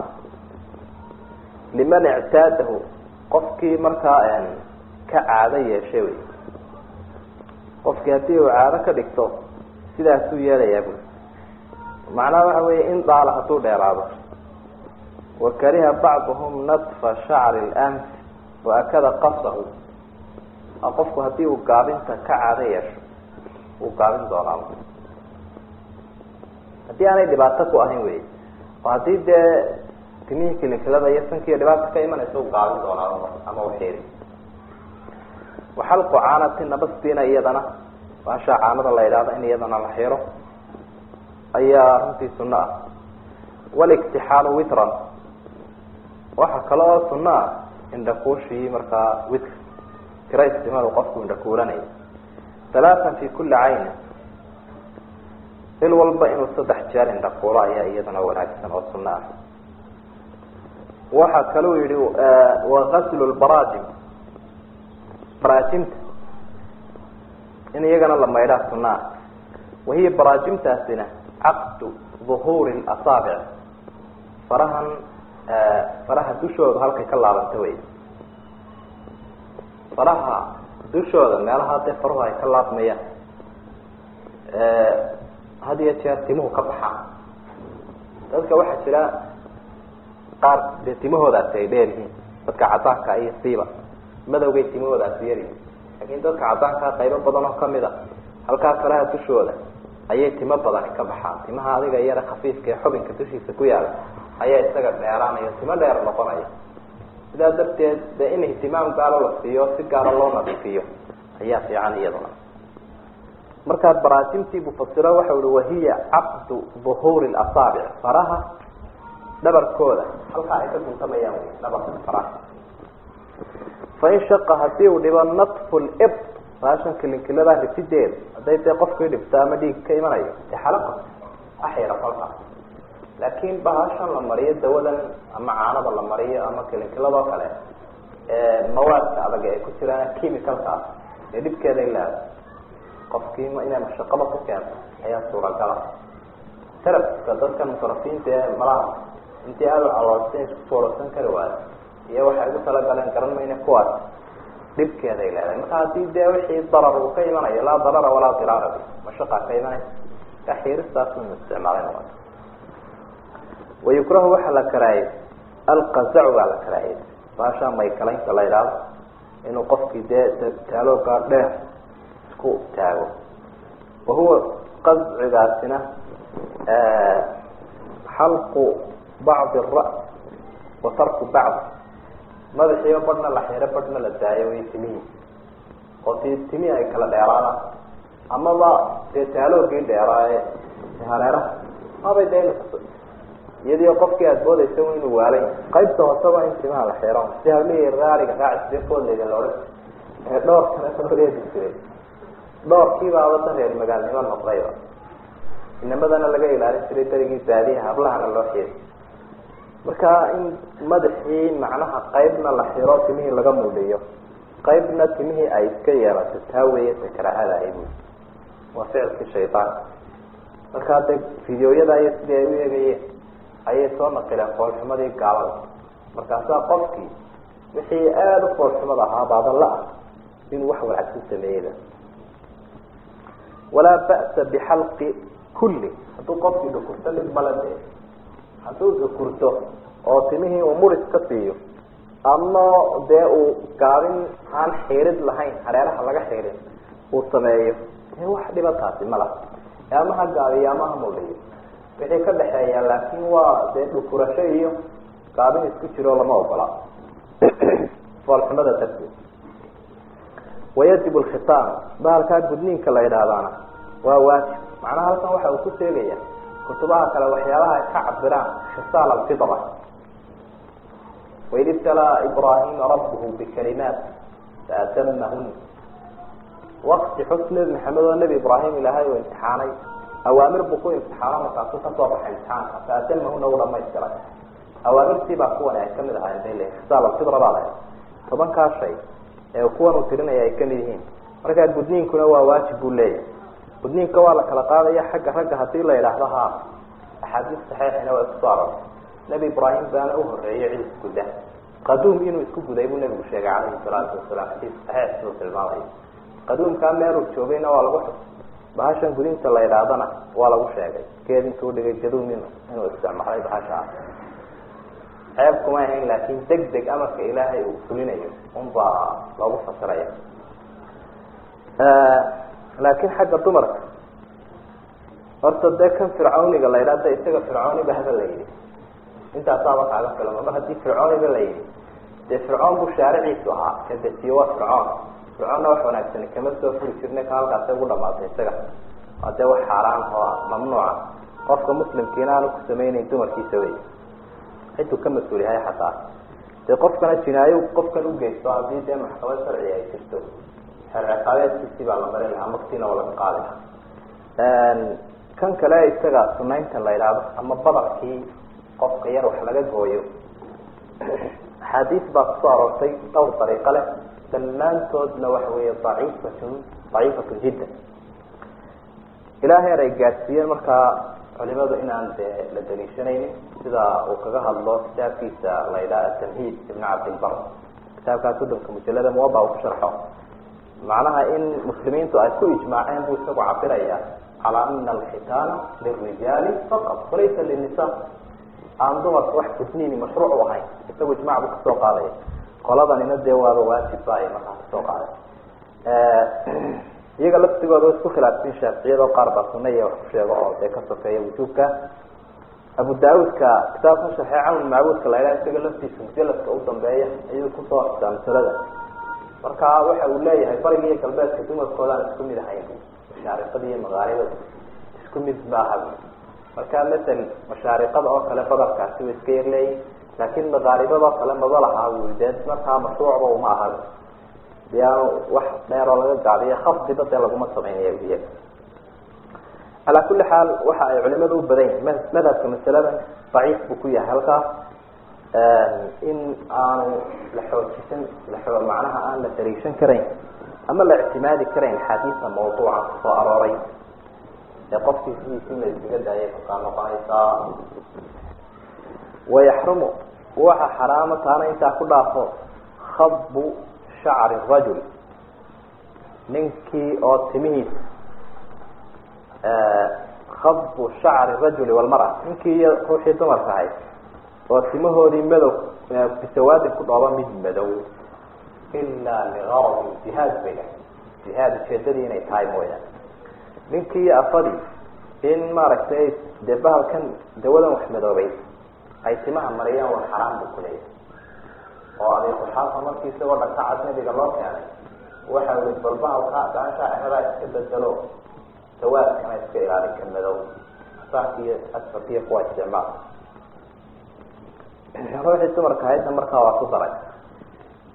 liman ictaadahu qofkii markaa ka caado yeeshay wey qofkii haddii uu caado ka dhigto sidaasuu yeelayaa bui macnaha waxa weeye in daala hadduu dheeraado wakariha bacduhum nadfa shacri lanf waakada qasahu qofku haddii uu gaabinta ka caado yeesho wuu gaabin doonaa haddii aanay dhibaato ku ahayn wey oo haddii dee timihii kilikilada iyo sankiiyo dhibaata ka imanaysa u gaabin doonaa ama uxiiri waxalqu caanati nabastiina iyadana baashaa caanada la idhaahdo in iyadana la xiro ayaa runtii sunno ah waliktixaalu witran waxaa kale oo sunno ah indhakuushii markaa witr tira istimadu qofku indhakuulanayo halaatan fi kuli cayni il walba inuu saddex jeer indhakuulo ayaa iyadana wanaagsan oo sunno ah waxaa kaluu yihi wagaslu lbaraajim baraajimta in iyagana la maydhaa sunno ah wahiya baraajimtaasina caqdu duhuuri asaabic farahan faraha dushooda halkay ka laabanta wey faraha dushooda meelaha dee faruhu ay ka laabmayaan had iyo jeer timuhu ka baxaan dadka waxaa jira qaar dee timahoodaasi ay dheer yihiin dadka cadaanka iyo siiba madowgay timahoodaasi yaryihiin laakiin dadka cadaankaa qaybo badan oo kamid a halkaa faraha dushooda ayay timo badani ka baxaan timaha adiga yara khafiifka ee xubinka dushiisa ku yaala ayaa isaga dheeraanaya timo dheer noqonaya sidaa darteed de in ihtimaam gaalo la siiyo si gaalo loo nadiifiyo ayaa fiican iyaduna markaa baraajimtii buu fasiro waxau ihi wahiya caqdu duhuuri asaabic faraha dhabarkooda halkaa ay ka guntamayaan wy dhabarka faraha fain shaqa hadii uu dhibo natfu lib baashan kilinkilada rifideeda hadday dee qofkii dhibto ama dhiig ka imanayo de xalaqa axira kolka laakiin bahashan la mariyo dawadan ama caanada la mariyo ama kilinkiladoo kale mawaadka adag ay ku jiraan chemicalkaas ee dhibkeeday leedahay qofkii inay mashaqaba ku keento ayaa suuragala teraska dadkan mutarafiinta ee malaha intii aada u caloolsa isku foolorsan kari waayo iyo waxay ugu talagaleen garan mayna kuwaas dhibkeeday leedahay marka haddii dee wixii darar uu ka imanayo laa darara walaa diraara mashaqa ka imanaysa kaxiiristaas inu isticmaalay noqoto wayukrahu waxaa la karaayay alqazacu baa la karaayay baashaa maykalaynta la idhaahdo inuu qofkii dee taaloogaa dheer isku taago wahuwa qazcigaasina xalqu bacdi ra- wa tarku bacd madaxiiba badhna la xiro badhna la daayo way timihii oo ti timihii ay kala dheeraadaan amaba dee taaloogii dheeraaye hareeraha mabay dee iyadii qofkii aada moodaysa inuu waalay qaybta hooseba in timaha la xiro si hablihii raaliga raacisde foodleyda la odhan ee dhoorkana loo reebi jiray dhoorkiibaaba da reer magaalnimo noqdayba inamadana laga ilaalin jiray darigii baadiyaha hablahana loo xiiri marka in madaxii macnaha qaybna la xiro timihii laga muudhiyo qaybna timihii ay iska yeelato taa weeye ta karaahada ahay buui waa ficilkii shaydaanka markaa de fideoyada iyo sidii ay u eegayeen ayay soo naqileen foolxumadii gaalada markaasaa qofkii wixii aada u foolxumad ahaa baadalla ah inuu wax wanaagsan sameeyeyba walaa ba'sa bixalqi kulli hadduu qofkii dhukurto dhib male de hadduu dhukurto oo timihii uu muris ka siiyo ama dee uu gaabin aan xiirid lahayn hareeraha laga xiirin uu sameeyo wax dhibataasi ma laha ama ha gaabiyo ama ha muldhiyo wixii ka dhexeeya laakin waa dee dhukurasho iyo gaabin isku jiro lama ogola foolxumada darteed wayajib lkhitaan bahalkaa gudniinka la yidhaahdaana waa waajib macnaha halkan waxa uu ku sheegaya kutubaha kale waxyaabaha ay ka cabiraan khisaal alfitra waid ibtalaa ibrahima rabbuhu bikalimaat faatamahun wakti xus nebi maxamed oo nebi ibraahim ilaahay uu imtixaanay awaamir buu ku imtixaano markaasuu kasoo baxay imtixaanka faatamahuna u dhamaystiray awaamirtii baa kuwan ay kamid ahaayeen bay leeyihin khisaal alfitra baa lahay tobankaa shay ee kuwan uu tirinaya ay kamid yihiin markaa gudniinkuna waa waajib buu leeyahay gudniinka waa la kala qaadaya xagga ragga hadii la yidhaahdo ha axaadiis saxiixina waa isku soo arortay nebi ibraahim baana uhoreeyay cid isguda qaduum inuu isku guday buu nebigu sheegay calayhi salaatu wasalaam xadiis saxiix siduu tilmaamayo qaduumkaa meeluu joogayna waa lagu xus bahashan gudinta la yidhaahdana waa lagu sheegay geed intuu dhigay gaduum in inuu isticmaalay bahasha ah ceeb kuma ahayn laakin deg deg amarka ilaahay uu fulinayo unbaa loogu fasiraya laakin xagga dumarka horta dee kan fircawniga la yidhahda isaga fircooniba haba la yidhi intaasaaba kaaga filama mar haddii fircooniba la yidhi dee fircoon buu shaariciisu ahaa kadesiyo waa fircoon fircoonna wax wanaagsani kama soo furi jirna ka halkaasi ugu dhamaatay isaga waa dee wax xaaraan oo mamnuuca qofka muslimkiina aanu ku samaynayn dumarkiisa wey ciduu ka mas-uul yahay xataa dee qofkana jinaayo qofkan ugeysto haddii dee maxkamad sharci ay jirto xeer ciqaabeedkiisii baa la marin lahaa maktiina waa laga qaadi lahaa kan kale isaga sunaynta la yidhaahdo ama badarkii qofka yar wax laga gooyo axaadiis baa kusoo aroortay dhowr dariiqo leh dhammaantoodna waxa weeye daciifatun daciifatun jiddan ilaa heer ay gaadsiiyeen markaa culimadu inaan dee la daliishanaynin sida uu kaga hadlo kitaabkiisa la yidhaha atamhiid ibn cabdilbar kitaabkaas soddonka mujalada muwaba uu ku sharxo macnaha in muslimiintu ay ku ijmaaceen buu isagu cabiraya calaa ana alxitaana lirijaali faqad walaysa linisa aan dumarka wax gudniini mashruuc u ahayn isagu ijmac buu kasoo qaadaya qoladanina dee waaba waajib ba ay markaa kasoo qaaday iyaga laftigooda isku khilaafsin shaaficiyado qaar baa sunna iyo wax ku sheego oo dee ka sokeeya wujuubka abu daauudka kitaabka sharxey cawn macbuudka la yidhaha isaga laftiisa mujaladka u dambeeya ayuu kusoo xustaa masalada marka waxa uu leeyahay bariga iyo galbeedka dumarkoodaan isku mid ahayn mashaariqada iyo magaalibada isku mid maaha marka masel mashaariqada oo kale badarkaasi way iska yar leeyihin laakin magaalibada oo kale maba lahaa wi dee markaa mashruucba uma aha de aanu wax dheeroo laga gaadiyo khafdiba dee laguma sameynaya iyaga calaa kuli xaal waxa ay culimadu u badan yihin madhabka masaladan daciif buu ku yahay halkaas in aanu la xoojisan lao macnaha aan la dariishan karayn ama la ictimaadi karayn axaadiisa mawduuca kusoo arooray ee qofkii sidiisi la iskaga daayay kakaa noqonaysaa wayaxrumu waxa xaraama taana intaa ku dhaafo khabu shacri rajul ninkii oo timihiisa khabu shacri rajuli walmara ninkii iyo ruuxii dumarka ahayd oo timahoodii madow bisawaadin ku dhooba mid madow ilaa ligaradi jihaad bay dhahay jihaad ujeedadii inay tahay mooyaane ninkii iyo afadii in maaragtay dee bahalkan dawadan wax madoobay ay timaha mariyaan waa xaraam buu kuleeyahay oo abiquxaafa markii isagoo dhakacad nabiga loo keenay waxa ii bal bahalka gaasha exedaa iska bedelo sawaadkana iska ilaalin ka madow asaanka iyo asfarka iyo kuwa isticmaal ruuxii dumarka ahaydna markaa waa ku daray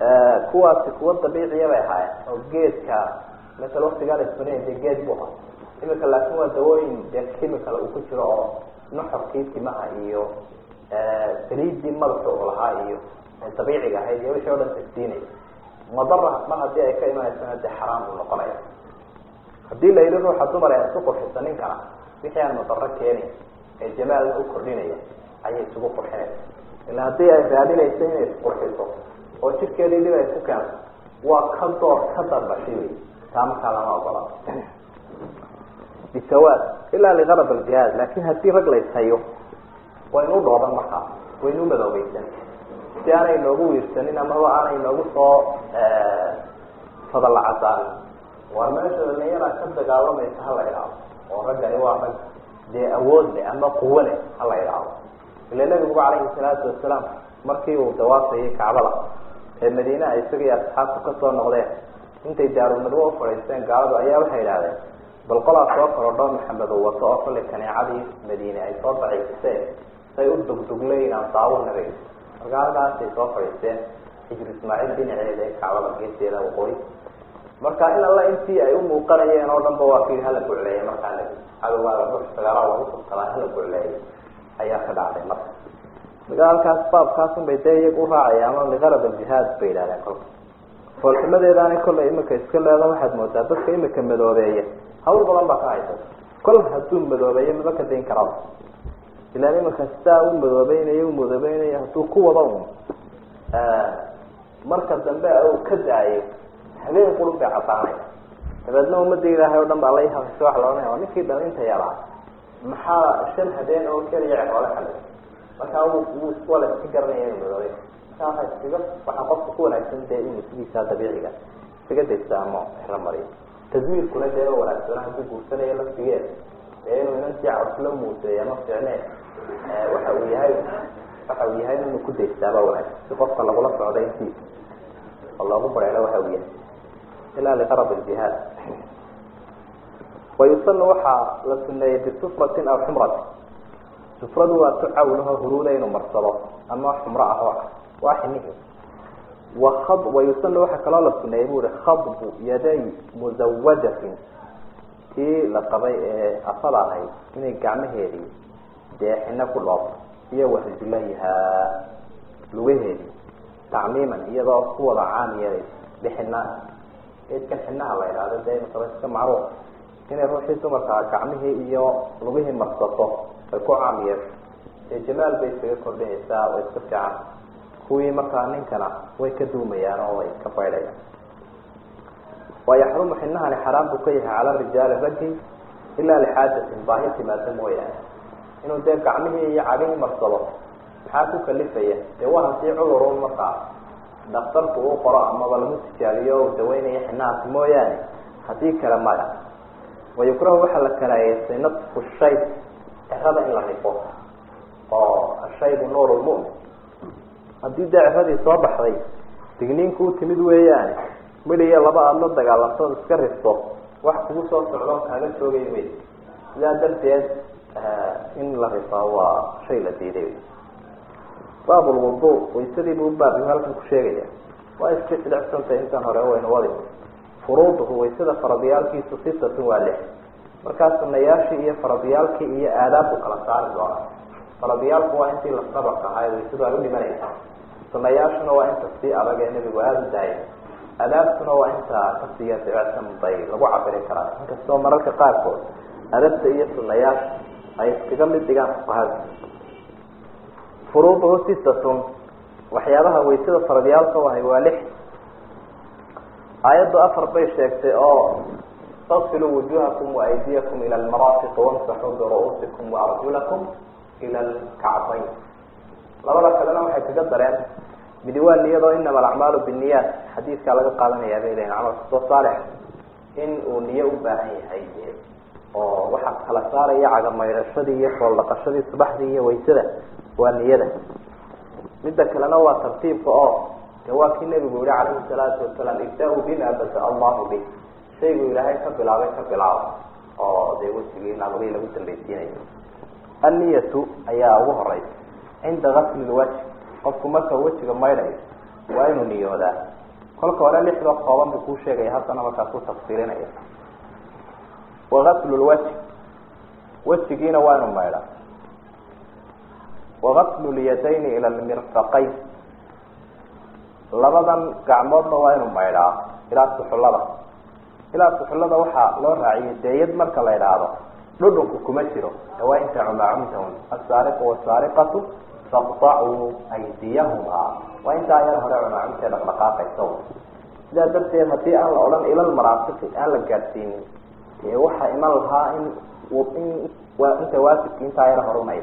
kuwaasi kuwa dabiiciya bay ahaayeen oo geedka masel waktigaa la isbanaya dee geed bu ahaa imika laakin waa dawooyin dee chemical uu ku jiro oo nuxurkii timaha iyo saliidii madaxa uu lahaa iyo dabiiciga ahayd iyo wixii o dhan tagsiinaya madara mar haddii ay ka imanaysana dee xaraam buu noqonaya haddii la yidhi ruuxa dumar ee isku qurxisa ninkana wixii aan madaro keenin ee jamaalna u kordhinaya ayay isugu qurxinaysa ila haddii ay raadinayso inay isqurxiso oo jidkeedii dhib ay ku keento waa ka door ka darbashay wey taa markaa lama ogola bisawaad ilaa liqarab aljihaad laakin haddii rag layshayo waynu dhooban markaa waynu madoobaysan si aanay noogu wiirsanin amaba aanay noogu soo fadalacasaanin waar meesha dhalinyara ka dagaalamaysa hala idhaahdo oo raggani waa rag dee awood leh ama quwo leh hala idhaahdo ila nabiguba calayhi salaatu wasalaam markii uu dawaafayay kacbada ee madiinaha isagii asxaabtu kasoo noqdeen intay daarulmadwo u fadhiisteen gaaladu ayaa waxay idhahdeen bal qolaa soo korodho maxamed uu wato oo kollay kaneecadii madiine ay soo daciifiseen say u dugdugleyn aan daawanaga marka halkaasay soo fadhiisteen xijir ismaaciil dhinaceeda ee kacbada geeseeda waqooyi marka in alla intii ay u muuqanayeen oo dhan ba waa kii hala gucleeyay markaa la cadowgaaga dux sagaala lagu subtadaa hala gucleeyay ayaa ka dhacday marka marka halkaas baabkaasun bay dee iyaga u raacaya ama liqarab aljihaad bay yidhahdeen kolka foolxumadeedaanay kollay imika iska leeda waxaad moodaa dadka imika madoobeeya hawl badan baa ka haysata kol hadduu madoobeeyo maba ka dayn karaba ilaan imika sidaa u madoobeynaya u madoobeynaya hadduu ku wado un marka dambe uu ka daayo habeen qurun bay cadaanaya dabeedna ummadda ilaahay o dhan baa la hafisho waxa la ohanaya waa ninkii dhalinta yaraa maxaa shan habeen oo keliya cehoole xalay markaa wuu waa la iska garanaya inuu madoobey markaa waa iskaga waxaa qofka ku wanaagsan dee inuu sidiisaa dabiiciga iskaga daysta ama xero mariyo taswiirkuna dee wanaagsana hadduu guursanayo laftigeed dee inuu inantii casla muuseeya ma fiicneen waxa uu yahay waxa uu yahay inuu ku daystaaba wanaagsan si qofka lagula socda intiisa oo loogu bareero waxa uu yahay ilaa liqarab aljihaad wayusanu waxaa la suneeyey bisufratin aw xumratin sufradu waa tu cawlaho huruuda inuu marsado ama xumro ah oo waa xinihi waad wayusanu waxaa kaloo la suneeyey bu uhi khadbu yaday musawajatin tii la qabay ee afada ahayd inay gacmaheedii dee xino ku dhoofto iyo warijlayihaa lugaheedii tacmiiman iyadoo ku wada caam yeelay bixina eedkan xinaha la idhaahdo dee imakaba iska macruuf inay ruuxii dumarkaa gacmihii iyo lugihii marsato ay ku caam yeesho ee jamaal bay iskaga kordhinaysaa oo iska fiican kuwii markaa ninkana way ka duumayaan oo way ka baydhayaan wa yaxrumu xinahani xaraam buu ka yahay cala rijaali raggi ilaa lixaajatin baahi timaado mooyaane inuu dee gacmihii iyo cagihii marsado maxaa ku kalifaya dee waa haddii cudurun markaa daktarku uu qoro amaba lagu tijaabiyo o daweynayo xinahaasi mooyaane haddii kale maya wayukrahu waxaa la karaayeystay natfu shayb cerada in la rifo oo ashaybu nuur lmumin haddii dee ceradii soo baxday digniinku u timid weeyaane midhiyo laba aada la dagaalantood iska rifto wax kugu soo socdo kaaga joogay wey sidaa darteed in la rifaa waa shay la diiday baab lwudu waysadii buu baab halkan ku sheegaya waa iska jilicsantay intan hore waynu wadi furuuduhu waysada faradiyaalkiisu sitatun waa lix markaa sunayaashii iyo faradiyaalkii iyo aadaabku kala saari doonaa faradiyaalku waa intii lasabaq ahaay waysadu ay u dhimanaysa sunayaashuna waa inta sii adag ee nebigu aada u daayay adaabtuna waa inta kasiya dibicsan bay lagu cabiri karaa inkastoo mararka qaarkood adabta iyo sunayaasha ay iskaga mid dhigaan fuqahada furuuduhu sitatun waxyaabaha waysada faradyaalka ahay waa lix aayaddu afar bay sheegtay oo tasiluu wujuhakum waaydiyakum ila almaraafiqi wamsaxuu biru-uusikum waarjulakum ila alkacbayn labada kalena waxay kaga dareen midi waa niyadoo inama alacmaalu binniyaat xadiidkaa laga qaadanayaa bay lehin camal kastoo saalix in uu niyo u baahan yahay oo waxaa kala saaraya cagamaydhashadii iyo fooldhaqashadii subaxdii iyo waysada waa niyada midda kalena waa tartiibka oo de waa kii nebigu yihi calayhi salaatu wasalaam ibda-u bima bada allahu bih shaygu ilaahay ka bilaabay ka bilaabo oo dee wejigii nabadii lagu dambaysiinayo anniyatu ayaa ugu horeysa cinda gasli lwajh qofku marka wejiga maydhayo waa inuu niyoodaa kolka hore lixda kooban buu kuu sheegaya haddana markaas ku tafsiirinaya wagaslu lwajh wejigiina waa inu maydha wagaslu lyadayni ila lmirfaqayn labadan gacmoodna waa inu maydhaa ilaa suxullada ilaa suxullada waxaa loo raaciyay deeyad marka la idhaahdo dhudhunku kuma jiro ee waa inta cumaacumtahun asaariqu wasaariqatu faqtacuu aydiyahuma waa intaa yar hore cumaacumtee dhaqdhaqaaqaysa sidaa darteed haddii aan la odhan ilal maraafiqi aan la gaadhsiinin ee waxaa iman lahaa in in inta waajibki intaa yar horunaya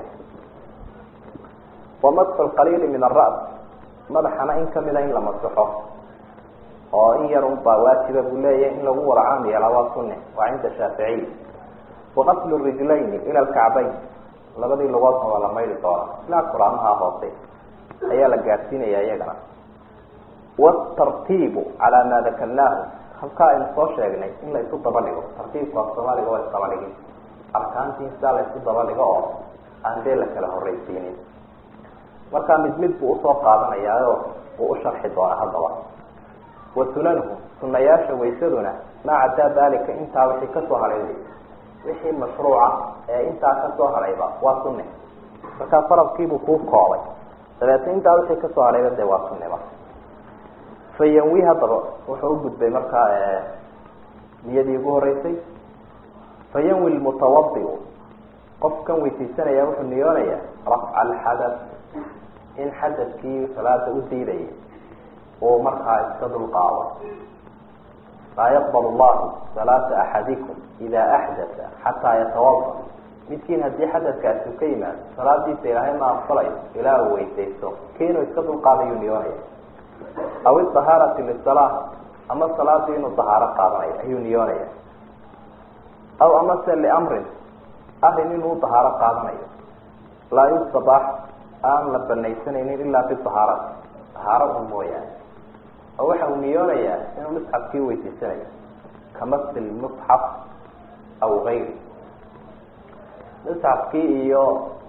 wamasxu lqaliili min aras madaxana in kamida in la masaxo oo in yar unbaa waajiba buu leeyahay in lagu wada caam yeelaa waa sunne waa cinda shaaficiy waqaslu rijlayni ila lkacbayn labadii lugoodna waa la maydi doona ilaa kuraamaha hoose ayaa la gaadhsiinaya iyagana wtartiibu calaa maa dakarnaahu halkaa aynu soo sheegnay in la isu daba dhigo tartiibku af soomaaliga waa isdaba dhigi arkaantii sidaa la isu daba dhigo oo aan dee la kala horreysiinin markaa mid mid buu usoo qaadanayaaoo uu u sharxi doonaa haddaba wa sunanuhu sunayaasha waysaduna maa caddaa daalika intaa wixii kasoo hadhay wixii mashruuca ee intaa kasoo hadhayba waa sunne markaa faradkiibuu kuu koobay dabeetna intaa wixii kasoo hadhayba dee waa sunneba fayanwi haddaba wuxuu u gudbay markaa niyadii ugu horeysay fayanwi lmutawadiu qofkan weysaysanaya wuxuu niyoonayaa rafca alxadath in xadadkii salaada u diidayay uu markaa iska dulqaado laa yaqbal llahu salaata axadikum ida axdatha xataa yatawada midkiin haddii xadadkaasi u ka yimaado salaadiisa ilaahay ma aqbalayo ilaa uu weysaysto kiinuu iska dulqaadayuu niyoonaya aw idahaarati lisala ama salaadii inuu dahaaro qaadanayo ayuu niyoonaya aw amase liamrin arrin inuu dahaaro qaadanayo laa yustabaax aan la banaysanaynin ilaa bidahaarati dahaaro un mooyaane oo waxa uu niyoonayaa inuu musxafkii weysaysanayo kamasi lmusxaf aw gayri musxafkii iyo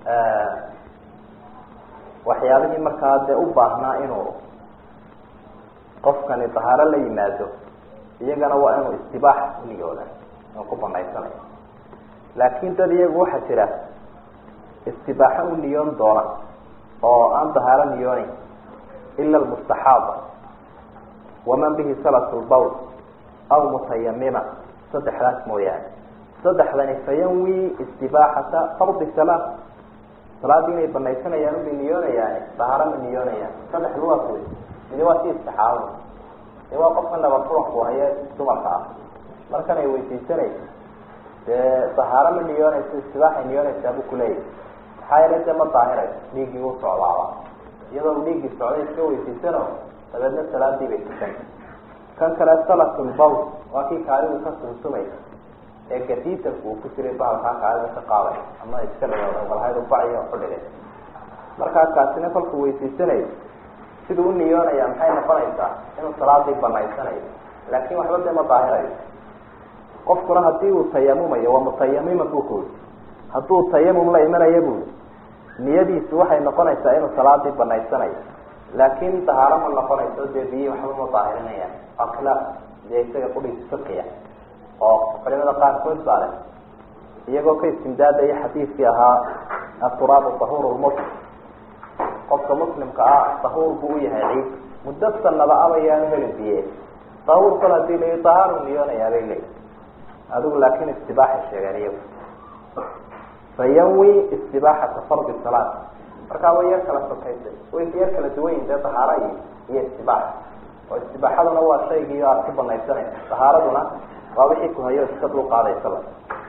waxyaabihii markaa dee u baahnaa inuu qofkani dahaaro la yimaado iyagana waa inuu istibaax uniyooda inuu ku banaysanayo laakin dad iyagu waxaa jira istibaaxo u niyoon doona oo aan dahaaro niyooneyn ila lmustaxaaba waman bihi salat lbawl aw mutayamima saddexdaas mooyaane saddexdani fayanwi istibaaxata fardi salaa salaadii inay banaysanayaan ubay niyoonayaane dahaaro ma niyoonayaan saddexdu waa kuwi midi waa si istixaabada dee waa qofka nabafuranku haye dumarka ah markan ay weysaysanayso dee dahaaro ma niyoonayso istibaaxay niyoonaysaa buu kuleeyahy maxaa yeele dee ma daahirayso dhiiggii u socdaaba iyadoo dhiiggii socday iska weysaysano dabeedna salaadii bay tukan kan kale salatulbawl waa kii kaalidu ka sumsumaysa ee gadiitanku uu ku jiray bahalkaa kaalida ka qaaday ama iska dhigbalhaydu baciyo xudhigay markaa kaasina kolkuu weysaysanayo siduu u niyoonaya maxay noqonaysaa inuu salaadii banaysanayo laakin waxba dee ma daahirayo qofkuna hadii uu tayamumayo waa mutayamima bu kuyi hadduu tayamum la imanaya bui niyadiisu waxay noqonaysaa inuu salaadii banaysanayo laakin dahaaro ma noqonayso dee biyihi waxba ma daahirinayaan waa khilaaf dee isaga qudhiisa fiqiya oo culimada qaarkood baa leh iyagoo ka istimdaadaya xadiidkii ahaa aturaabu tahur lmuslim qofka muslimka ah tahuur buu u yahay ciid muddo sanaba abayaanu helin biye tahuur kol hadii la tahaaru niyoonayaa bay leeyi adigu laakin istibaaxay sheegeen iyagu fayanwi istibaaxata fardi salaat markaa way yar kala sokaysay way yar kala duwanyihin dee dahaaro iyo iyo istibaax oo istibaaxaduna waa shaygii aad ku banaysanaysa dahaaraduna waa wixii ku hayo iska dul qaadaysaba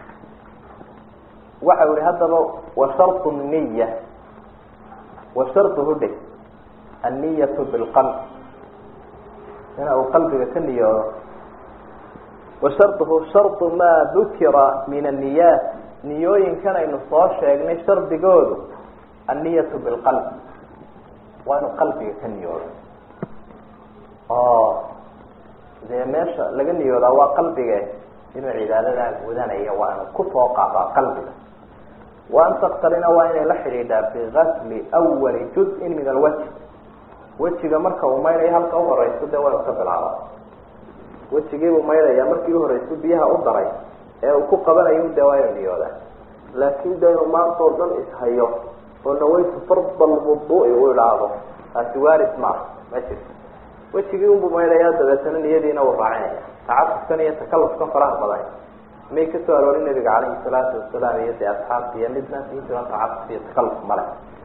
waxa u ihi haddaba wa shartu niya wa sharduhu dhig anniyatu bilqalb ina uu qalbiga ka niyoodo wa sharduhu shardu maa dukira min anniyaat niyooyinkan aynu soo sheegnay shardigoodu anniyatu bilqalb waa inuu qalbiga ka niyoodo oo dee meesha laga niyoodaa waa qalbige inuu cibaadadaa gudanaya waa inuu kusoo qaadaa qalbiga wa an taktarina waa inay la xidhiidhaa bigasli awali juz-in min alwajh wejiga marka uu maynayo halka uhoreyso dee waa inu ka bilaaba wejigiibuu maydhaya markii uhoreyso biyaha u daray ee uu ku qabanayo de waa inu niyoodaa laakin de inuu maanta oo dhan ishayo oo nawaytu farda lwuduui uu idhaahdo taasi waaris ma ah ma jirto wejigii unbuu maydhayaa dabeetana niyadiina uu raacinaya tacasufkan iyo takalufkan faraha badan may kasoo aroorin nabiga calayhi salaatu wasalaam iyo dee asxaabta iyo midna intiiba tacasuf iyo takaluf male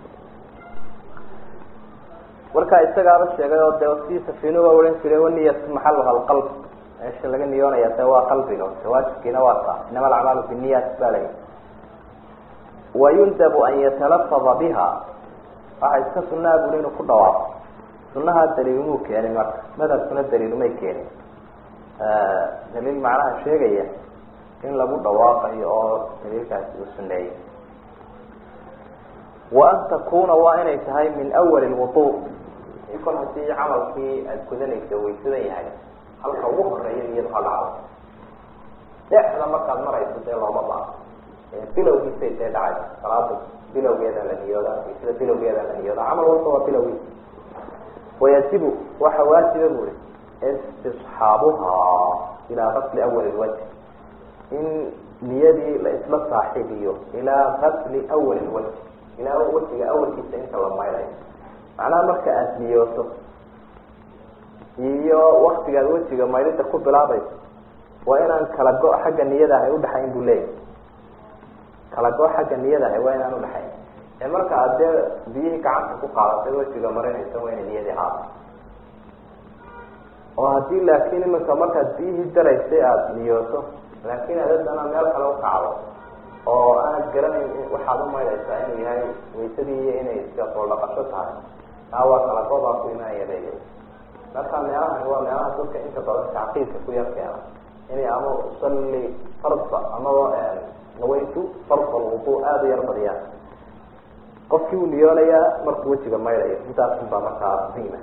markaa isagaaba sheegay oo de si safiinuba ohan jiray waniyat maxaluha alqalb meesha laga niyoonaya de waa qalbiga waajibkiina waa taa inama alacmaalu biniyat ba lay wayundabu an yatalafada biha waxa iska sunaa buli inuu ku dhawaaqo sunaha daliilumuu keenin marka madhabkuna daliilumay keenin daliil macnaha sheegaya in lagu dhawaaqayo oo daliilkaasi uu suneeyey wa an takuna waa inay tahay min awali lwudu kol hadii camalkii aad gudanaysa waysadan yahay halka ugu horeeya niyadu ha dhacdo dhexda markaad marayso dee looma baa bilowgiisay dee dhacay salaada bilowgeeda la niyooda waysada bilowgeeda la niyooda camal walba waa bilowgiisa wayajibu waxa waajiba buri istisxaabuhaa ilaa qasli awali lwajh in niyadii la isla saaxiibiyo ilaa qasli awali lwajh ilaa wejiga awalkiisa inta la maydayo macnaha marka aada niyooto iyo waktigaad wejiga maydida ku bilaabayso waa inaan kala go- xagga niyada ahay udhaxayn buu leeyahy kala go- xagga niyada ahay waa inaan udhaxayn ee marka aad dee biyihii gacanta ku qaadatay wejiga marinaysa waa ina niyadii haada oo haddii laakiin iminka markaad biyihii daraysay aada niyooto laakiin aad haddana meel kale ukacdo oo aanad garanayn waxaad umaydaysaa inuu yahay waysadii iyo inay iska soo dhaqasho tahay taa waa kala goobaa ku imaanaya leeyahay marka meelahani waa meelaha dadka inta badan tacqiidka ku yar keena inay ama usalli farda amaba nawaytu farda alwudu aada u yar badiyaan qofkii uu niyoonayaa markuu wejiga maydhayo intaasun baa markaa muhiima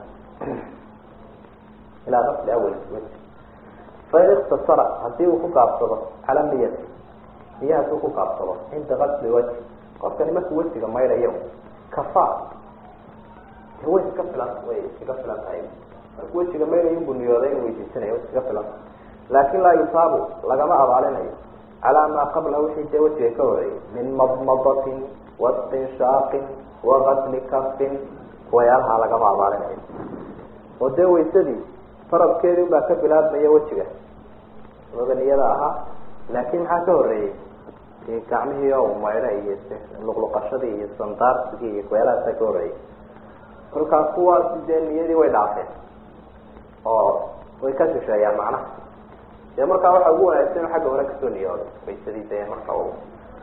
ilaa qasli awal weji fain iktasara hadii uu ku gaabsado cala niyati niya haduu ku gaabsado cinda qasli wajhi qofkani markuu wejiga maydhayo kafa way iska filan way iskaga filan tahay markuu wejiga maydhayo inbuu niyooday inuu weydiisanayo way iskaga filan laakin laa yusaabu lagama abaalinayo calaa maa qabla wixii dee wejiga ka horeeyay min madmadatin wastinshaaqin waqasli kafin kuwayaalaha lagama abaalinayo oo dee waysadii faradkeedii unbaa ka bilaabmaya wejiga oga niyada ahaa laakin maxaa ka horeeyey dee gacmihii oo maydha iyo luqluqashadii iyo sandaarsigii iyo kuwayaalahaasa ka horeeyay kolkaa kuwaasi dee niyadii way dhaafeen oo way ka shisheeyaan macnaha dee markaa waxaa ugu wanaagsan xagga hore kasoo niyooday waysadii dee marka uu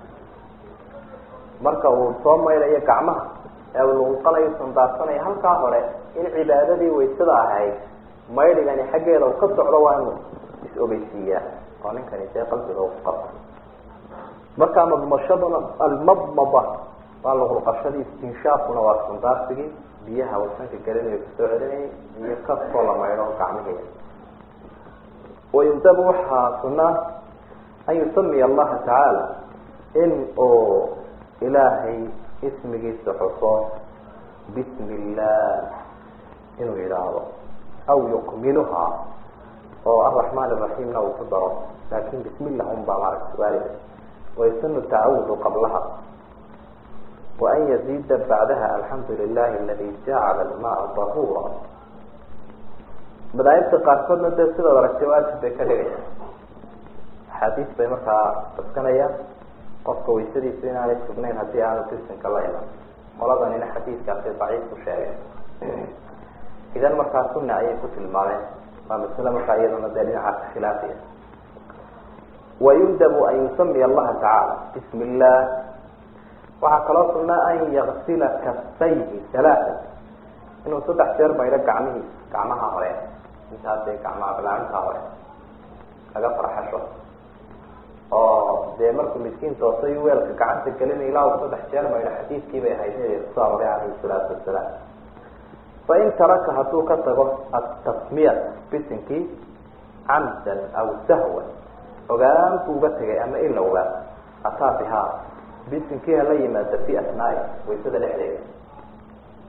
marka uu soo maydhayo gacmaha ee uu luqluqanayo sandaarsanayo halkaa hore in cibaadadii waysada ahayd maydhigani xaggeeda uu ka socdo waa inuu is-ogeysiiyaa oo ninkani dee qalbiga u qabta markaa madmashaduna almadmada waa luqluqashadii istinshaafkuna waa sandaarsigii biyaha wasanka gelinayo kasoo celinayay iyo kastoo la maydho gacmihii wayundabu waxaa sunaa an yusamiya allaha tacaala in uu ilaahay ismigiisa xuso bismi illah inuu yidhaahdo aw yukmiluhaa oo araxmaan iraxiimna uu ku daro laakin bismi llah un baa maaragta waalida waysunu tacawudu qablaha waan yazida bacdaha alxamdu lilahi aladi jacala almaa dahuura madaahibta qaarkoodna dee sidaad aragtay waajib bay ka dhigayaan axaadiis bay markaa daskanayaan qofka waysadiisu inaanay sugnayn haddii aanu bisinka la iman qoladanina xadiidkaasi daciif ku sheegay idan markaa sunna ayay ku tilmaameen waa masle markaa iyaduna dee dhinacaas khilaafiya wayundabu an yusamiya allaha tacaala bismi illah waxaa kaloo sunaa an yaksila kafayhi alaaa inuu saddex jeer maydho gacmihiisa gacmaha hore intaas dee gacmaha balaacinta hore laga farxasho oo dee markuu miskiin toosay weelka gacanta gelinay ilaa uu saddex jeer maydho xadiidkii bay ahayd nabiga kusoo aroray calayhi salaatu wasalaam fain taraka hadduu ka tago atasmiyat bisinkii camdan aw sahwan ogaan buu uga tegay ama ilowga ataa bihaa bisinkii hala yimaada fi asnaai waysada dhexdeeda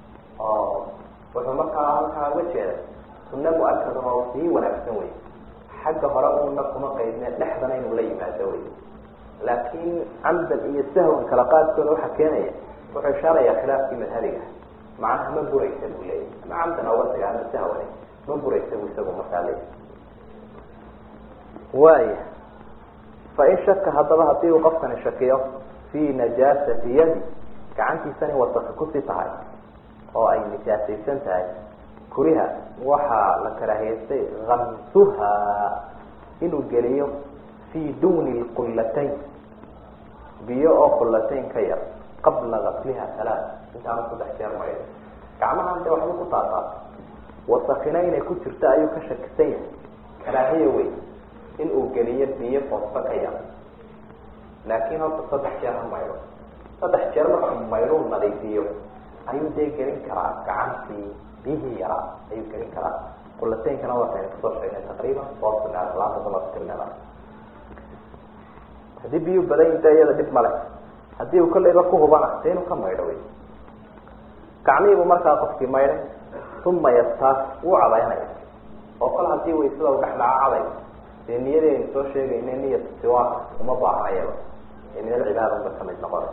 oo wuxuu markaa halkaa uga jeeday sunne mu-akada oo sii wanaagsan wey xagga hore uuna kuma qaydne dhexdana inuu la yimaado wey laakiin camdan iyo sahwan kala qaadkooda waxaa keenaya wuxuu ishaarayaa khilaafkii madhabiga macnaha ma buraysa buu leeyahy ama camdan awasiga ama sahwane ma buraysa bu isagu markaa leeyahy waaya fain shaka haddaba hadii uu qofkani shakiyo fii najaasati yadi gacantiisani wasaka kusii tahay oo ay nijaasaysan tahay kuriha waxaa la karaahiyeystay kamsuha inuu geliyo fii duni lqullatayn biyo oo qullatayn ka yar qabla gasliha halaa intaana saddex jeer maydho gacmahan dee waxba ku taataa wasakina inay ku jirto ayuu ka shakisan yahay karaahiya wey in uu geliyo biyo foosta ka yar laakiin horta saddex jeer ha maydho saddex jeer markuu maydhuu nadiifiyo ayuu dee gelin karaa gacantii biyihii yaraa ayuu gelin karaa qulateynkana waataynu kusoo sheegnay taqriiban soosn laanta kumatirnada haddii biyuu badan yihin de iyada dhib male haddii uu kolleyba ku hubana de inuu ka maydho wey gacmihiibuu markaa qofkii maydhay uma yastaas wuu cadaynaya oo kol hadii waysada u dhex dhaca caday dee niyadii aynu soo sheegayna niyat siwaak uma baahnayaba ee min alcibaada unba kamid noqonay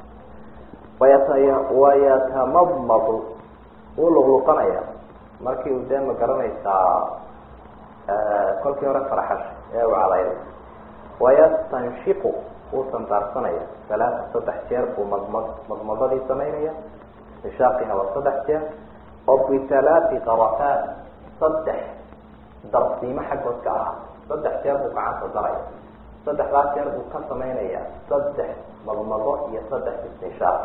wayat wayatamadmadu wuu luqluqanaya markii uu dee ma garanaysaa kolkii hore faraxash ee uu cadayday wayastanshiqu wuu sandaarsanaya salaata saddex jeer buu madmad madmadadii samaynaya inshaaqina waa saddex jeer oo bitalaati qarafaat saddex darsiimo xaggood ka ahaa saddex jeer buu gacanta daraya saddexdaas jeer buu ka samaynaya saddex madmado iyo saddex istinshaaq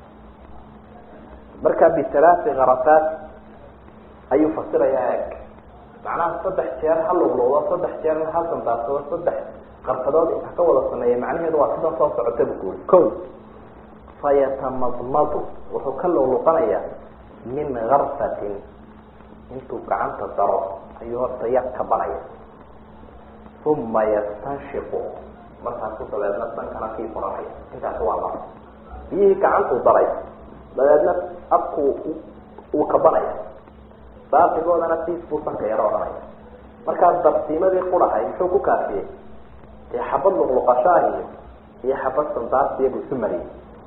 marka bitalaati karafaat ayuu fasirayaa eeg macnaha saddex jeer ha luqluqdo saddex jeerna ha sandaarsado saddex qarfadood inta ka wada sameeya macnaheedu waa sidan soo socota bu kuuri ko fayatamadmadu wuxuu ka luqluqanayaa min garfatin intuu gacanta daro ayuu horta yar kabanaya uma yastanshiqu markaasu dabeedna sankana kii furanaya intaasi waa mar biyihii gacantuu daray dabeedna abku uu kabanaya baaqigoodana siis buu sanka yaro odhanaya markaa darsiimadii qurahay muxuu ku kaafiyey dee xabad luqluqashaahiyo iyo xabad sandaasiya buu isu mariyey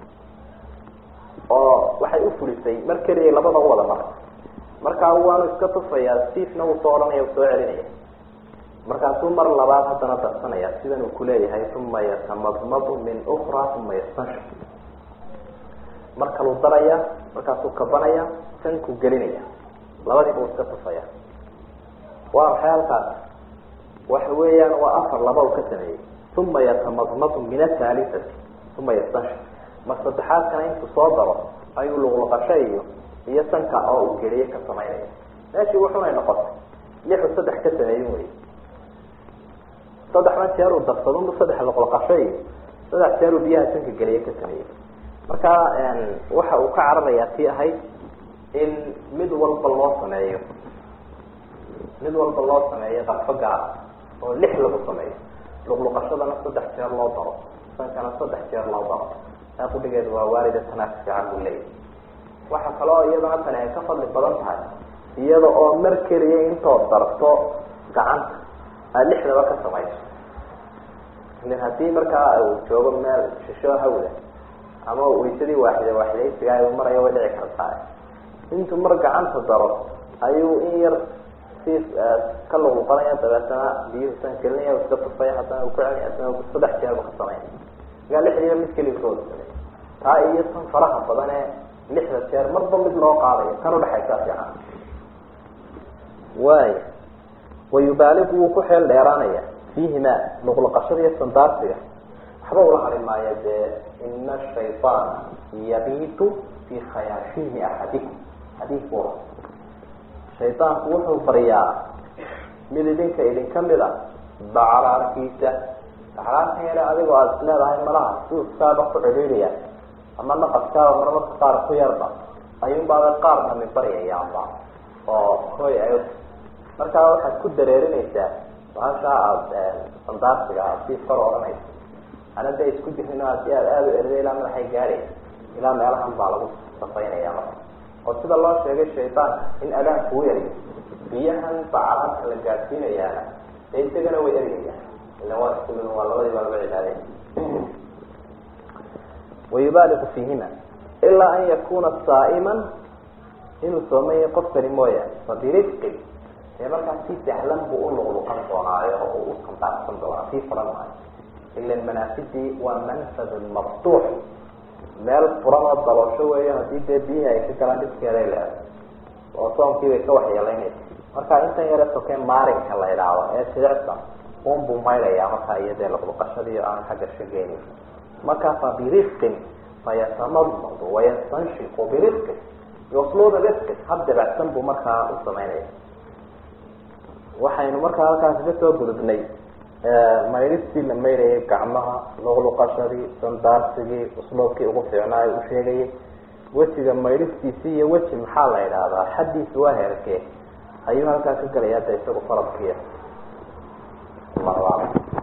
oo waxay u fulisay mar keliya labada u wada maray markaa waanu iska tufayaa siifna wuu soo odhanaya soo celinaya markaasuu mar labaad haddana darsanaya sidan uu kuleeyahay uma yatamadmadu min ukra uma yastanshik mar kaluu daraya markaasuu kabanaya sankuu gelinaya labadiiba uu iska tufaya waa maxay halkaas waxa weeyaan waa afar laba uu ka sameeyey uma yatamadmadu min athaalithati uma yastanshik mar saddexaadkana intuu soo daro ayuu luqluqasho iyo iyo sanka oo uu geliye ka samaynaya meeshii wuxunay noqotay lixu saddex ka sameeyin wey saddexdan jeer uu darsadunba saddex luqluqasho iyo saddex jeer uu biyaha sanka geliye ka sameeyey marka waxa uu ka cararayaa tii ahayd in mid walba loo sameeyo mid walba loo sameeyo darfo gaara oo lix lagu sameeyo luqluqashadana saddex jeer loo daro sankana saddex jeer loo daro taa kudhigeedu waa waalida tanaas fiican buu leeyahy waxa kaloo iyadana tani ay ka fadli badan tahay iyada oo mar keliya intood darto gacanta aad lixdaba ka samayso min haddii markaa uu joogo meel shisho hawda ama waysadii waaxida waaxidaysiga u marayo way dhici kartaa intuu mar gacanta daro ayuu in yar si ka luqluqanaya dabeetana biyuhu san gelinaya iska tufaya haddana uu ku celinaya haddana saddex jeerba ka sameynaya magaa lixdiiba mid keliya kooda samey taa iyo tan faraha badan ee lixda jeer marba mid loo qaadayo tan udhexaysaa fiican waay wayubaaligu wuu ku xeel dheeraanaya fiihima luqluqashada iyo sandaarsiga waxba ula hari maayo dee ina shayطaana yabiitu fi khayaashihi axadikum xadiis bu shaydaanku wuxuu baryaa mid idinka idinka mid a bacraarkiisa bacraarkan yare adigoo aada is leedahay malaha suuskaaba ku cidhiidhaya ama naqaskaaba marmarka qaar ku yarba ayuunbaaba qaar dhami baryayaanba oo hoy ay markaa waxaad ku dareerinaysaa bahashaa aada sandaarsiga aad sii kor odhanaysa ana da isku jirin aad aad aada u erida ilaa madaxay gaadhaysa ilaa meelahan baa lagu safaynaya marka oo sida loo sheegay shaydaanka in adaan kuu yariyo biyahan bacalaadka la gaadhsiinayaana dee isagana way ergaya ila waa isku mid waa labadii baa laba cibaadey wayubaaliqu fiihima ilaa an yakuna saa'iman inuu soomaya qofkani mooyaane fabirifqin dee markaa si sahlan buu u luqluqan doonaayo oo uu u sandaaqsan doonaa sii furan maayo ila manaasidii waa manfad maftuux meel furan oo daloosho weeyo haddii dee biyihii ay ka galaan dhibkeeday leeday oo soomkii bay ka waxyeelaynaysa marka intan yare sokee maarinka la idhaahdo ee silicsan unbuu maydhayaa markaa iyo dee luqluqashadii aan xagga shageyni markaa fa birifqin fayatamadmadu wayastanshiqu birifqin yusluuna rifqin hab dabacsan buu markaa u samaynaya waxaynu markaa halkaasi ka soo gudubnay maydhistii la maydhayay gacmaha luqluqashadii sandaarsigii usluubkii ugu fiicnaa u sheegayay wejiga maydhistiisi iyo weji maxaa la idhaahdaa xaddiisa waa heerkee ayuu halkaa ka gelayaa de isagu faradkiia allahu aclam